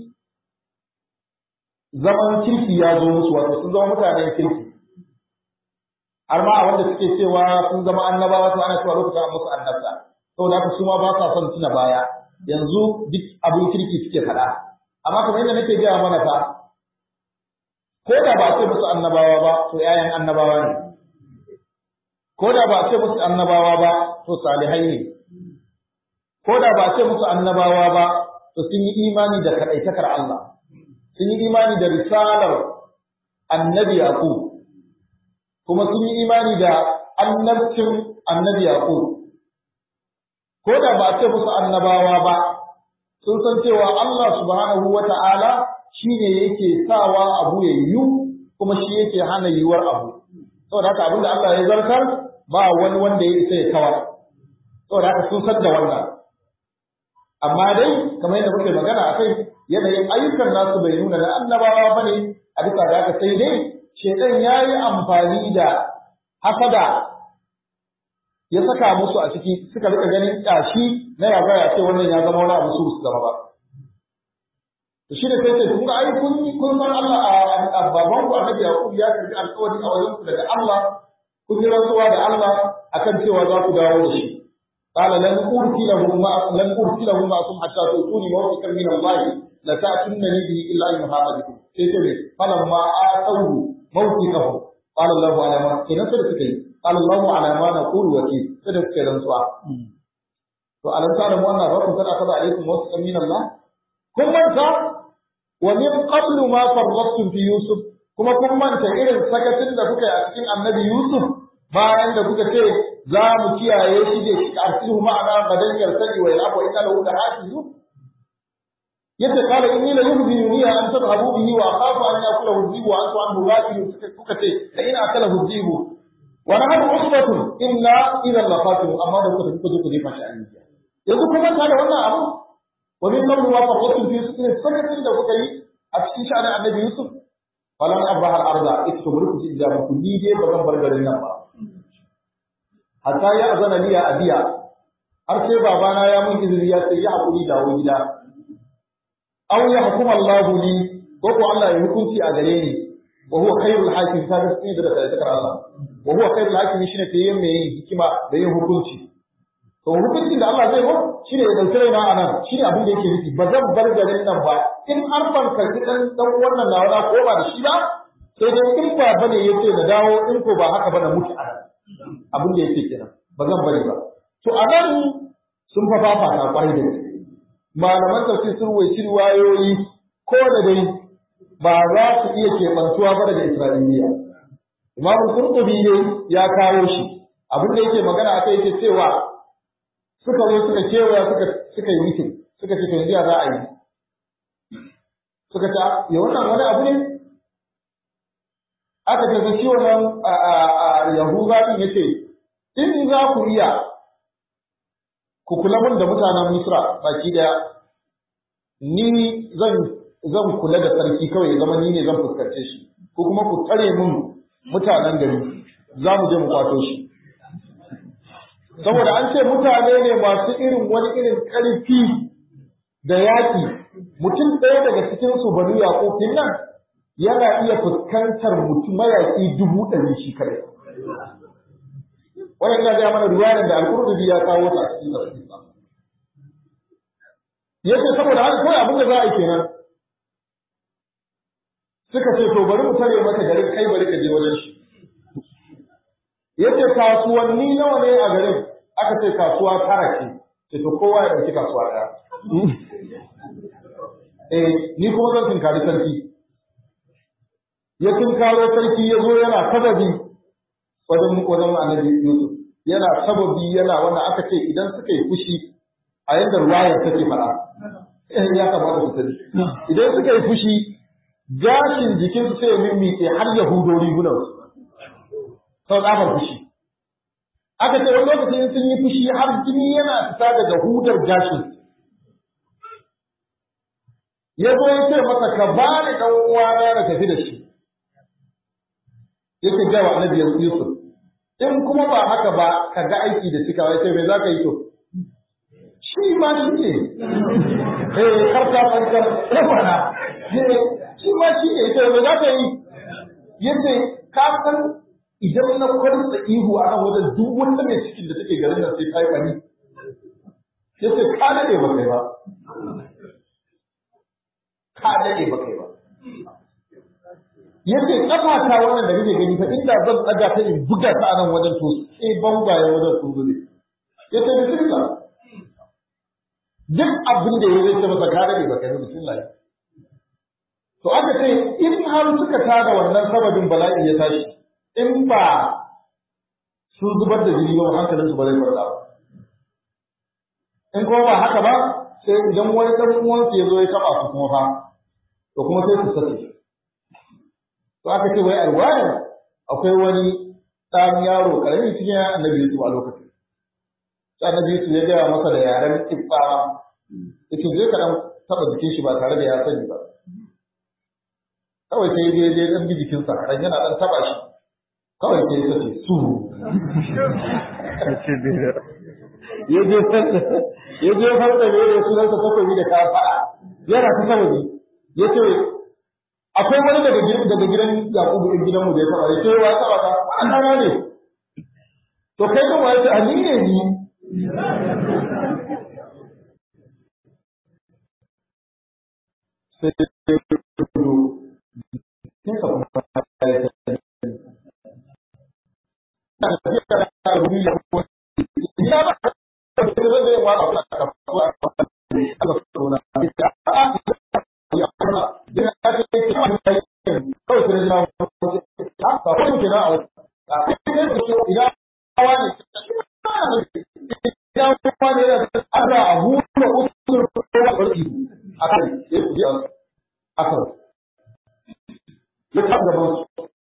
zaman kirki ya zo musu wato sun zama mutanen kirki har ma a wanda suke cewa sun zama annabawa to ana cewa lokacin an musu annabta saboda haka su ma ba sa son tuna baya yanzu duk abin kirki suke faɗa amma kamar yadda nake gaya mana fa ko da ba a ce musu annabawa ba to ƴaƴan annabawa ne ko da ba a ce musu annabawa ba to salihai ne ko da ba a ce musu annabawa ba to sun yi imani da kadaitakar Allah sun yi imani da risalar annabi Yaqub kuma sun yi imani da annabcin annabi Yaqub ko da ba a ce musu annabawa ba sun san cewa Allah subhanahu wata'ala shine yake sawa abu ya yiwu kuma shi yake hana yiwuwar abu saboda haka abinda Allah ya zartar ba wani wanda ya isa ya kawar saboda haka sun san da wannan amma dai kamar yadda muke magana a kai yanayin ayyukan nasu bai nuna na annabawa ba ne a bisa da haka sai dai shedan ya yi amfani da hasada ya saka musu a ciki suka rika ganin ƙyashi na ya ya ce wannan ya zama wani abu su su zama ba to shi da sai ce kun ga ai kun kun san Allah a baban ku annabi Yaqub ya karbi alƙawari a wajen ku daga Allah kun yi rantsuwa da Allah akan cewa za ku dawo da shi قال لن أرسله ما لن أرسله معكم حتى تؤتوني موثقا من الله لتأتونني به إلا أن يحاط بكم سيتم فلما آتوه موثقه قال الله على ما كنا سرسكي قال الله على ما نقول وكيل سرسكي رنسوا فألم تعلموا أن ربكم قد أخذ عليكم موثقا من الله كم أنت ومن قبل ما فرطتم في يوسف kuma kun manta irin sakacin da kuka yi a cikin annabi Yusuf bayan da kuka ce za mu kiyaye shi da shi arsihu ma'ana badan yarsali wa yalabu inna lahu la hafizu yace qala inni la yuhzini an tadhhabu bihi wa akhafu an yakula hudhibu wa antu anhu ghafilun kuka ce la in akala hudhibu wa nahnu usbatun inna idhan la khatimun amma da kuka kuka kuka jefa shi a rijiya yanzu kuma ta da wannan abu wa min qablu wa farqatum fi sirrin sakatin da kuka yi a cikin sha'anin annabi yusuf falan abraha al-arda ittuburu ku ji da ku ni dai ba zan bar garin nan ba hatta ya azana liya abiya har sai babana ya mun izini ya sai ya hakuri dawo gida aw ya hukuma Allah li ko ko Allah ya hukunci a gare ni wa huwa khairul hakim ta ga sai da kai takar Allah wa huwa khairul hakim shine ta yin mai hikima da yin hukunci to hukuncin da Allah zai yi shine ya dauki raina anan shine abin da yake nufi ba zan bar garin nan ba in har ban karbi dan dan wannan nawa na ko ba da shi ba sai dai in ba bane yace na dawo in ko ba haka ba na mutu a abin da yake kenan ba zan bari ba to a nan sun fa fafa na kwarai da gaske malaman tafsir sun waici riwayoyi ko da dai ba za su iya keɓantuwa ba daga Isra'iliya Imam Qurtubi ne ya kawo shi abin da yake magana akai yake cewa suka zo suka kewaya suka suka yi mitin suka ce to yanzu za a yi suka ce ya wannan wani abu ne aka ce shi wannan Yahuza din yace in za ku iya ku kula mun da mutanen Misra baki daya ni zan zan kula da sarki kawai ya zama ni ne zan fuskance shi ko kuma ku tare mun mutanen gari za mu je mu kwato shi saboda an ce mutane ne masu irin wani irin ƙarfi da yaƙi mutum ɗaya daga cikin su banu yaƙofin nan yana iya fuskantar mutum mayaƙi dubu ɗari shi kadai wannan ina ga mana riwayar da al-Qurtubi ya kawo ta a cikin tafsir yace saboda haka kawai abin da za a yi kenan suka ce to bari mu tare maka garin kai bari ka je wajen shi yace kasuwanni nawa ne a garin aka ce kasuwa tara ce ce to kowa ya dauki kasuwa daya eh ni kuma zan tinkari sarki ya tinkaro sarki ya zo yana sababi wajen wajen annabi Yusuf yana sababi yana wannan aka ce idan suka yi fushi a yadda ruwayar take fara ya kamata ku sani idan suka yi fushi gashin jikinsu sai ya mimmiƙe har ya hudo rigunansu sau tsabar fushi aka ce wani lokaci in sun yi fushi har jini yana fita daga hudar gashin ya zo ya ce masa ka ba ni ɗan uwana na tafi da shi yake gawa annabi Yusuf in kuma ba haka ba ka ga aiki da cikawa sai me za ka yi to shi ma shi ne eh karta fankar rafana shi ma shi ne to me za ka yi yace ka san idan na kwarsa ihu a nan wajen duk wanda mai cikin da take garin nan sai ta yi bari yace ka dade ba kai ba ka dade ba kai ba yace kafa ta wannan da kake gani fa inda zan tsaga ta in buga ta a nan wajen to sai bangwaye wajen sun zube yace bismillah duk abin da ya zai ce masa ka dade baka yi bismillah to aka ce in har suka tada wannan sababin bala'i ya tashi in ba sun zubar da jini ba hankalin su ba zai kwanta ba in kuma ba haka ba sai idan wani dan uwansu ya zo ya taba su kuma fa to kuma sai su sake to aka ce wai alwayar akwai wani ɗan yaro ƙarami cikin annabi Yusuf a lokacin sai annabi Yusuf ya gaya masa da yaren kibba yake zai ka dan taɓa jikin shi ba tare da ya sani ba kawai sai je je dan bi jikinsa dan yana dan taɓa shi kawai sai ya ce su ya je ya je farka ne da sunansa takobi da ka faɗa yana ta sababi ya ce akwai wani daga gidan daga gidan Yakubu din gidanmu da ya taba ya ce wa taba ka wannan dana ne to kai kuma ya ce a ni ne ni sai ya kudu sai ka kuma ya ce na tafiya da rubi ya kuma ya ba da zai zai wa ba ka ka ka ka ya kuma ya ce kawai sai na ba ko ke na a idan hawa ne idan kuma ne da ana a huta usul ko barki akan ya ku ya akan ya ta da ba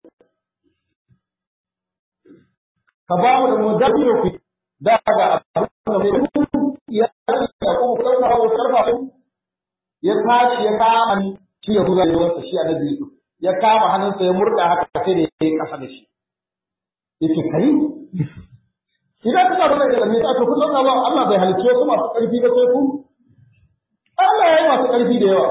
ka ba mu da mudabbiro ku da ga abin da ya ya ko ko ka hawo sarfa ya tashi ya kama shi ya kuza da wasa shi annabi Yusuf ya kama hannunsa ya murda haka sai da ya yi kasa da shi yace kai idan kana da da me ta to kullum ba Allah bai halicce su masu karfi ba sai ku Allah ya yi masu karfi da yawa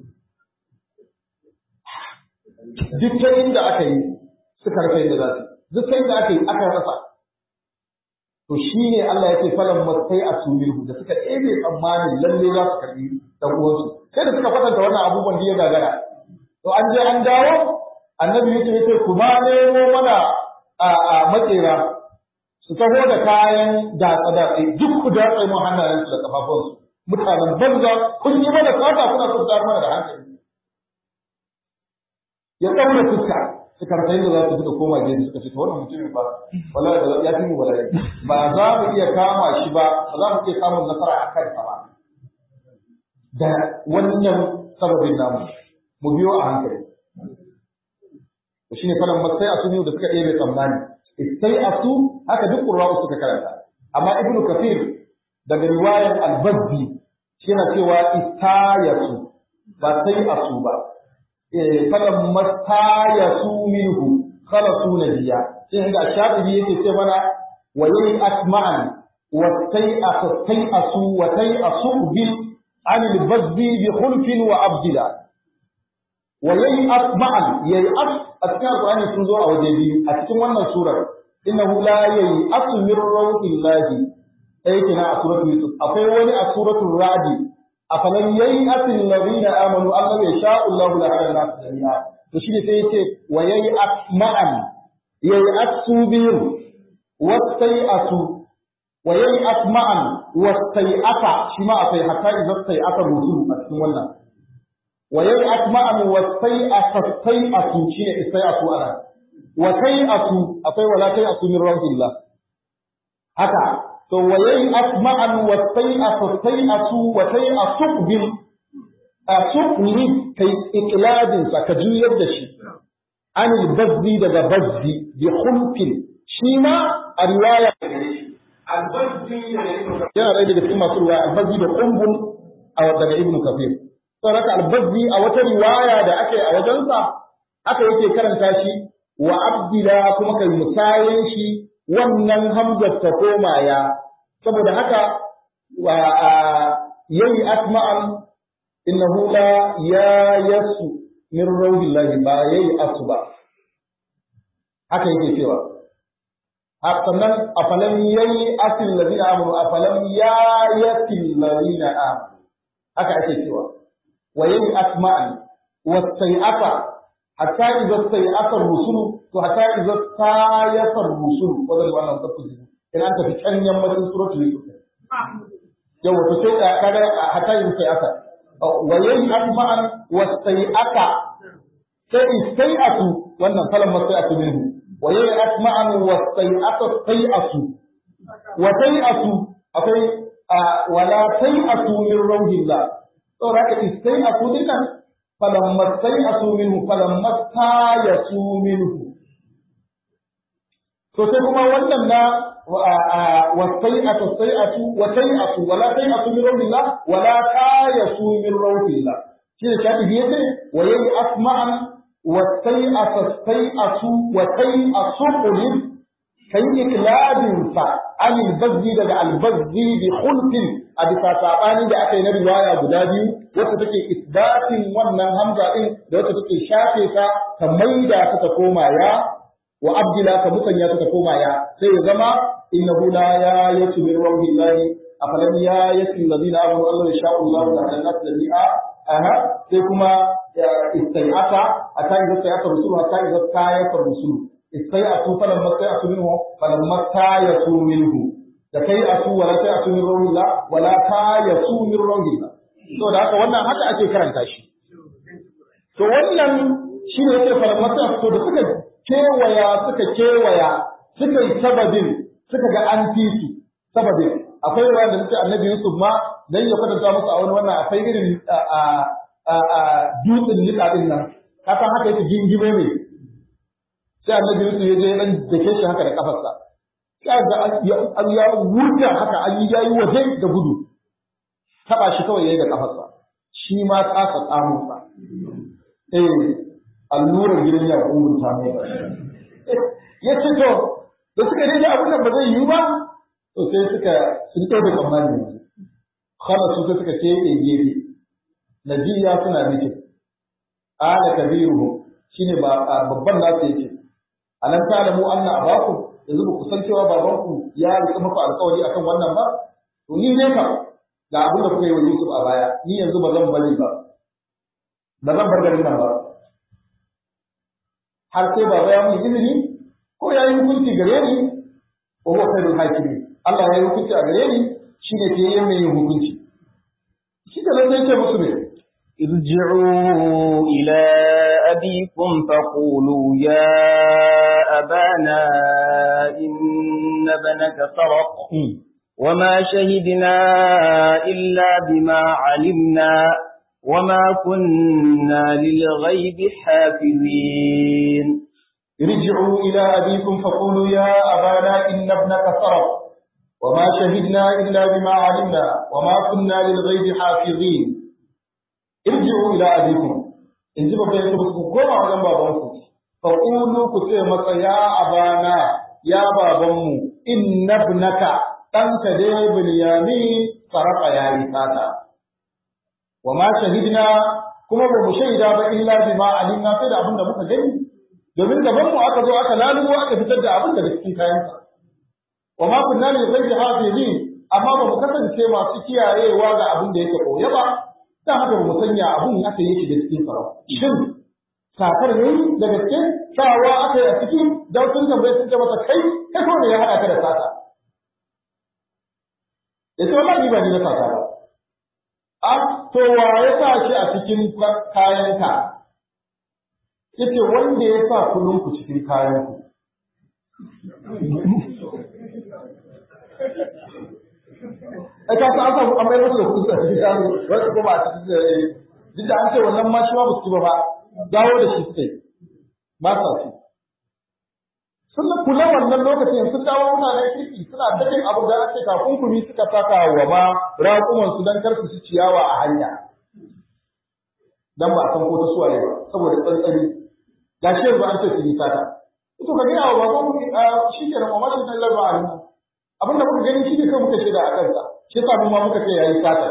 duk ta inda aka yi suka rasa inda za su duk ta inda aka yi aka rasa to shi ne Allah ya ce falan masai a sumihu da suka ɗebe tsammanin lalle za su karbi dan uwansu sai da suka kwatanta wannan abubuwan da ya gagara to an je an dawo annabi yake yace ku ma nemo mana a a makera su taho da kayan datsa datsa duk ku datsa mu hannayen su da kafafunsu mutanen banza kun yi mana sata kuna so tsar mana da hankali ya tsaura fuska suka rasa yadda za su fita koma gefe suka ce to wannan mutumin ba wallahi da ya fi mu wallahi ba za mu iya kama shi ba ba za mu iya samun nasara a kansa ba da wannan sababin namu mu biyo a hankali to shine falan masai asu da suka ɗebe tsammani istai asu haka duk qurra'u suka karanta amma ibnu kafir daga riwayar al-bazzi yana cewa istayasu ba sai asu ba falan mastayasu minhu khalasu nabiyya sai ga shafi'i yake ce mana wa yayi asma'an wa sai asu wa sai asu bil عن البذ بخلف وأبدلا وييأس معا ييأس أتكلم القرآن سنزور أو جدي أتكلم وانا سورة إنه لا ييأس من روح الله أي كنا سورة يوسف أفي ولي سورة الرعد أفلم ييأس الذين آمنوا أن يشاء الله لهدى الناس جميعا تشير سيتي وييأس معا ييأس بهم واستيأسوا وييأس معا واستيأس شما أفي حتى إذا استيأس الرسول أتكلم وانا وييأس معا واستيأس استيأس شيء استيأس أنا وتيأس أفي ولا تيأس من روح الله هكا تو وييأس معا واستيأس استيأس وتيأس بال أسقلب كي إقلاد سكجي يدشي عن البذي دغ بذي بخلق شيما الرواية yana ɗaya daga cikin masu riwaya albazzi da kumbun a daga ibnu kafir saboda haka albazzi a wata riwaya da ake a wajensa haka yake karanta shi wa abdila kuma kai musayen shi wannan hamzar ta koma ya saboda haka wa yayi asma'an innahu la ya yasu min rawdillahi ba yayi asu ba haka yake cewa sannan afalam yayi asil ladina amanu afalam ya yasil ladina amanu haka ake cewa wa yayi asma'an wa sai'ata hatta idza sai'ata rusul to hatta idza sayata rusul wannan wannan tafsiri ina ta fi can yammacin suratul yusuf yau wato sai kaga hatta yin sai aka wa yayi asma'an wa sai aka sai sai asu wannan falan ma sai asu minhu wa yayi asma'an wa sai aka sai asu wa sai asu akwai wala sai asu min rauhillah saboda haka sai asu dinnan falan ma sai asu minhu falan ma ta yasu minhu to sai kuma wannan na والسيئة السيئة وسيئة ولا سيئة من روح الله ولا تايس من روح الله شيء كاتب يده ويأس معا والسيئة السيئة وسيئة قلب كي إكلاب عن البذل دع البذل بخلق أبي ساساباني da aka yi na riwaya guda biyu wacce take isbatin wannan hamza din da wacce take shafe ta ta maida ta ta koma ya wa abdila ka musanya ta ta koma ya sai ya zama innahu la ya yatu min rawhi llahi afalam ya yatu alladhina amanu Allah ya sha'u Allah la ilaha illa aha sai kuma istai'ata ata idza istai'ata rusulu hatta idza tayata rusulu istai'atu falam mastai'atu minhu falam mastayatu minhu da kai asu wala ta'atu min rawhi llah wala tayasu min rawhi llah to da haka wannan haka ake karanta shi to wannan shine yake falam mastai'atu da suka kewaya suka kewaya suka yi sababin suka ga an fi su sababin akwai ruwa da nake annabi Yusuf ma dan ya kwatanta musu a wani wannan akwai irin a a dutsen nika din nan ka san haka yake gingime mai sai annabi Yusuf ya je dan dake shi haka da kafarsa sai ga an ya wuta haka an yi yayi waje da gudu taba shi kawai yayi da kafarsa shi ma tsaka tsamunsa eh allurar gidan ya ta mai ya ce to da suka rage abin da ba zai yi ba to sai suka sun ɗauke tsammani yanzu khala su sai suka keɓe gefe najiya suna nufin ala kabiruhu shine ba babban nasu yake alam ta'lamu anna abakum yanzu ba ku san cewa babanku ya rika muku alƙawari akan wannan ba to ni ne ka ga abin da kuka yi wa Yusuf a baya ni yanzu ba zan bari ba ba zan bar garin nan ba har sai baba ya mun izini ko ya yi hukunci gare ni wa huwa khairul hakimi Allah ya yi hukunci a gare ni shine ke yin mai hukunci shi da nan sai ce musu ne ارجعوا إلى أبيكم فقولوا يا أبانا إن ابنك سرق وما شهدنا إلا بما علمنا وما كنا للغيب حافظين ارجعوا إلى أبيكم فقولوا يا أبانا إن ابنك سرق وما شهدنا إلا بما علمنا وما كنا للغيب حافظين ارجعوا إلى أبيكم إن جب بين تبسكوا كما علم بابانكم فقولوا كتير يا أبانا يا بابامو إن ابنك ɗanka dai Bilyamin sarrafa ya yi sata. Wa ma shahidna kuma ba mu shaida ba illa bima alimna sai da abin da muka gani domin gaban mu aka zo aka lalubo aka fitar da abin da cikin kayansa wa ma kunna lil ghaibi hafizin amma ba mu kasance masu kiyayewa ga abin da yake koya ba dan haka ba mu sanya abin aka yi shi da cikin sa shin sakar ne da gaske sawa aka yi a ciki dan sun tambaye sun ce masa kai kai ko ne ya hada ka da sata yace wallahi ba ni na sata ba a to wa ya sa shi a cikin kayanka yace wanda ya sa kullun ku cikin kayan ku ai ka san an amai musu da kuɗi a cikin kayan wanda ko ba a cikin duk da an ce wannan ma shi ma ba su ba ba dawo da shi suke ba sa ci sun kula wannan lokacin sun dawo mutanen kirki suna dakin abu da ake takunkumi suka saka wa ma raƙuman su dan kar su ci ciyawa a hanya dan ba a san ko ta suwaye ba saboda tsantsani ga shi yanzu an ce su yi sata to ka gina wa baban mu shi ke nan wa mashi dan larba a abin da muka gani shi ne kai muka shaida a kansa shi yasa mu ma muka ce yayi sata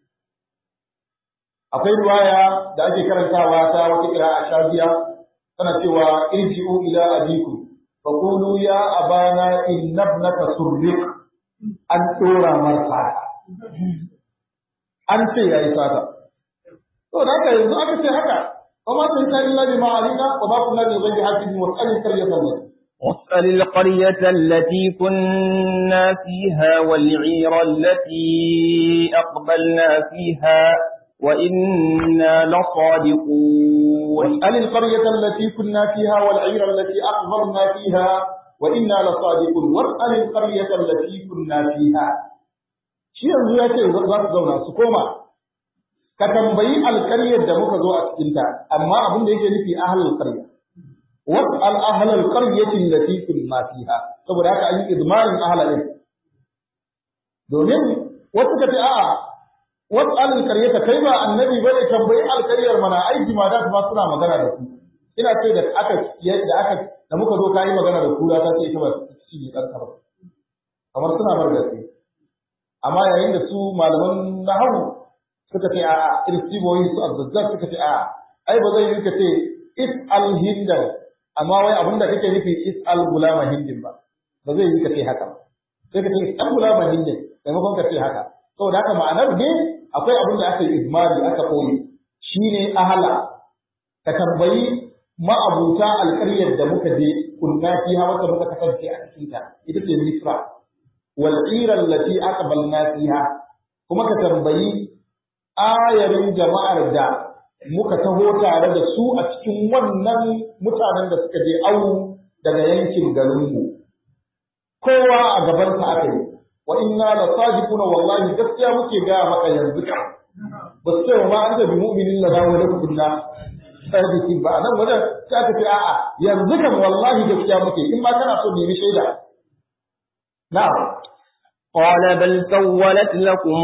akwai riwaya da ake karantawa ta wata kira a shafiya tana cewa irji'u ila abikum فقولوا يا أبانا إن ابنك سرق أن تورا مرفعا أنت يا إسادة to da haka yanzu aka ce haka wa ma sun kai illa bima alina wa ma kunna bi ghaibi hafizin wa qali qaryatan واسأل القرية التي كنا فيها والعير التي أقبلنا فيها وإنا لصادقون واسأل القرية التي كنا فيها والعير التي أقبلنا فيها وإنا لصادقون واسأل القرية التي كنا فيها shi yanzu ya ce za su zauna su koma ka tambayi alƙaryar da muka zo a cikinta amma abin da yake nufi ahlul qarya was'al ahlal qaryati allati kunna fiha saboda haka an yi izmarin ahlalin domin wasu ka ce a'a was'al alqaryata kai ba annabi bane tambayi alƙaryar mana ai jimada ma suna magana da ku ina ce da aka da aka da muka zo kai magana da kura ta ce ita ba shi ne dan ba kamar suna bar gaske amma yayin da su malaman nahawu suka ce a'a irsiboyi su azzazzar suka ce a'a ai ba zai yi ka ce is al hindan amma wai abin da kake nufi is al gulama hindin ba ba zai yi ka ce haka sai ka ce is al gulama hindin maimakon ka ce haka saboda haka ma'anar ne akwai abin da aka yi izmari aka koyi shine ahala ka tambayi ma'abuta alƙaryar da muka je kunna fiha wanda muka kasance a cikin ta ita ce misra wal ira allati aqbalna fiha kuma ka tambayi ayarin jama'ar da muka taho tare da su a cikin wannan mutanen da suka je awu daga yankin garinmu kowa a gabansa aka yi wa inna la sadiquna wallahi gaskiya muke ga maka yanzu ka ba su ce ma an bi mu'minin la dawo da kunna sadiqin ba nan wajen sai aka ce a'a yanzu kan wallahi gaskiya muke in ma kana so nemi shaida na'am قال بل سولت لكم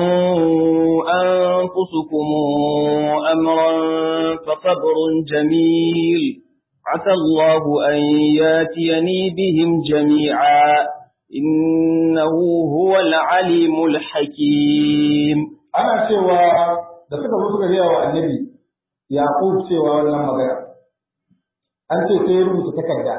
أنفسكم أمرا فصبر جميل عسى الله أن ياتيني بهم جميعا إنه هو العليم الحكيم ana cewa da suka zo suka gaya wa annabi yaqub cewa wannan magana an ce sai ya rubuta takarda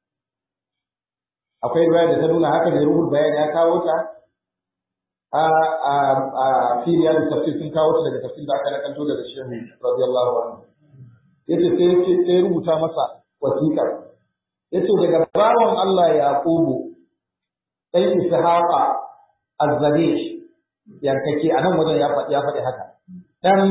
akwai riwaya da ta nuna haka ne rubuta bayani ya kawo ta a a a filiya da tafsir sun kawo ta daga tafsir da aka nakanto daga shehu radiyallahu anhu yace sai yace sai rubuta masa wasiƙar yace daga bawan Allah yaqubu dan ishaqa az-zabish yankake a nan wajen ya faɗi ya faɗi haka dan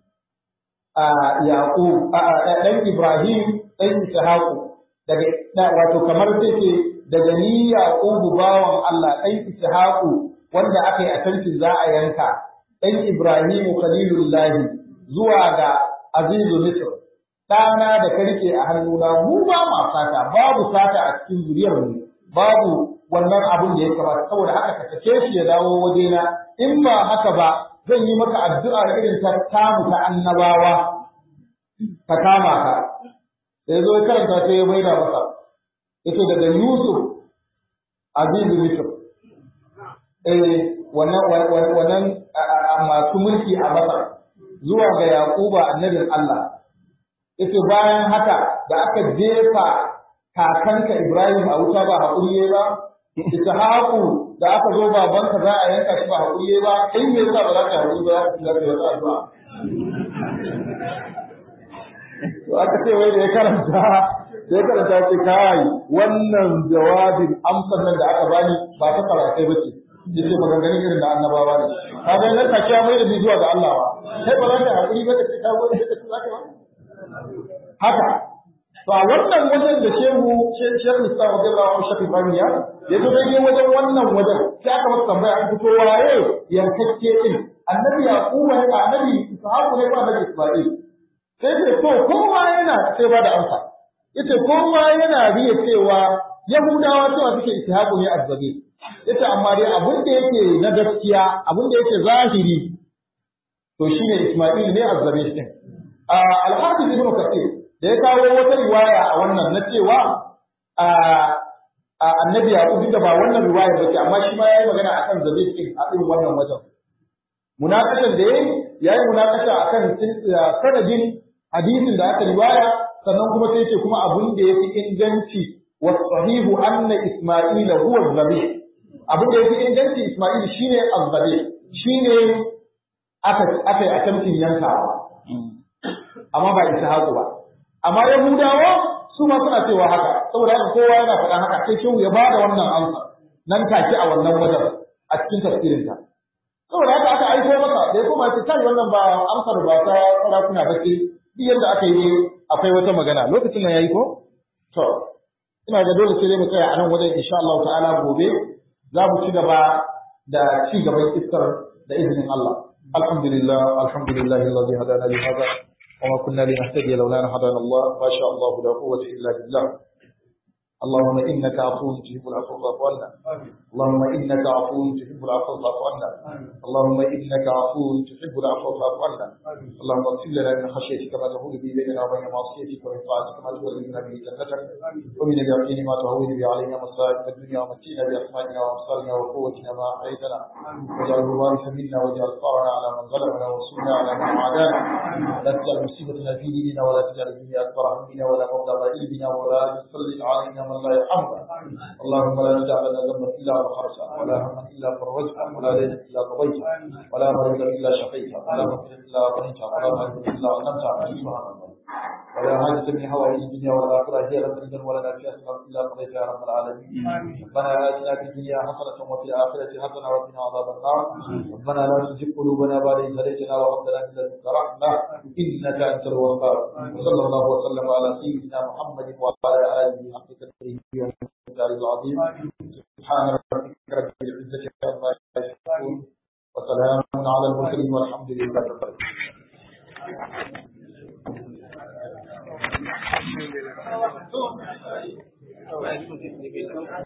yaqub dan ibrahim dan ishaqu daga wato kamar take daga ni yaqubu bawan Allah dan ishaqu wanda aka yi a tantin za a yanka dan ibrahim khalilullah zuwa ga azizu misr ɗana da ka rike a hannuna mu ba ma sata babu sata a cikin zuriyar mu babu wannan abin da ya kamata saboda haka ka sake shi ya dawo wajena in ba haka ba zan yi maka addu'a irin ta tamu ta annabawa ka kama ka sai zo ya karanta sai ya maida masa yace daga Yusuf Azizu Misr eh wannan wannan masu mulki a Masar zuwa ga Yaquba annabin Allah yace bayan haka da aka jefa kakanka Ibrahim a wuta ba haƙuri ba Ishaqu da aka zo babanka za a yanka shi ba haƙuri ba kai me yasa ba za ka haƙuri ba za ka shiga da wata addu'a to aka ce wai da ya karanta da ya karanta ce kai wannan jawabin amsar nan da aka bani ba ta karatai ba ce yace maganganun irin da annabawa ne ka ga nan ka kiya mai da zuwa ga Allah ba sai ba za ka haƙuri ba da ka gode da ka za ka ba haka to a wannan wajen da shehu shehu Islam radiyallahu anhu shafi baniya ya zo dai wajen wannan wajen sai aka masa tambaya an fito waye yankakke din annabi yaquba ne ba annabi ishaqu ne ba annabi isma'il sai ce to kowa yana sai ba da amsa yace kowa yana riya cewa yahudawa cewa suke ishaqu ne azzabi yace amma dai abin da yake na gaskiya abin da yake zahiri to shine isma'il ne azzabi din al-hafiz ibn kathir da ya kawo wata riwaya a wannan na cewa annabi yaqub da ba wannan riwaya ba ce amma shi ma yayi magana akan zabe din a irin wannan wajen munakashan da yayi yayi munakasha akan sanadin hadisin da aka riwaya sannan kuma sai ce kuma abun da yafi inganci wa sahihu anna isma'ila huwa zabe abun da yafi inganci isma'il shine azzabe shine aka aka yi attempting yankawa amma ba ishaqu ba amma Yahudawa su ma suna cewa haka saboda haka kowa yana faɗa haka sai shehu ya bada wannan amsa nan take a wannan wajen a cikin tafsirinta saboda haka aka aiko masa da ya koma ya ce kai wannan ba amsar ba ta sarakuna ba ce duk yadda aka yi akwai wata magana lokacin nan yayi ko to ina ga dole sai dai mu tsaya a nan wajen insha Allah ta'ala gobe za mu ci gaba da ci gaban iskar da izinin Allah alhamdulillah alhamdulillah alladhi hadana li hada wa ma kunna linahtadiya lawla an hadana Allah ma sha Allah la quwwata illa billah اللهم انك عفو تحب العفو فاعف عنا اللهم انك عفو تحب العفو فاعف عنا اللهم انك عفو تحب العفو فاعف عنا اللهم اغفر لنا من خشيتك ما تهون به بيننا وبين معصيتك ومن طاعتك ما تولينا به جنتك ومن اليقين ما تهون به علينا مصائب الدنيا ومتينا باسمائنا وابصارنا وقوتنا ما احييتنا واجعله الوارث منا واجعل ثارنا على من ظلمنا وانصرنا على من عادانا لا تجعل مصيبتنا في ديننا ولا تجعل الدنيا اكبر همنا ولا مبلغ علمنا ولا تسلط علينا من لا يرحمنا اللهم لا تدع لنا ذنبا الا غفرته ولا هما الا فرجته ولا دينا الا قضيته ولا مريضا الا شفيته ولا مغفرا الا غنيته ولا مريضا الا علمته سبحان الله ولا حاجة من حوائج الدنيا والآخرة هي لك رجل ولا نافية إلا قضيتها يا رب العالمين ربنا آتنا في الدنيا حسنة وفي الآخرة حسنة وقنا عذاب النار ربنا لا تزغ قلوبنا بعد إذ هديتنا وهب لنا من لدنك رحمة إنك أنت الوهاب وصلى الله وسلم على سيدنا محمد وعلى آله حق تدريبه والمقدار العظيم سبحان ربك رب العزة عما يصفون وسلام على المرسلين والحمد لله رب العالمين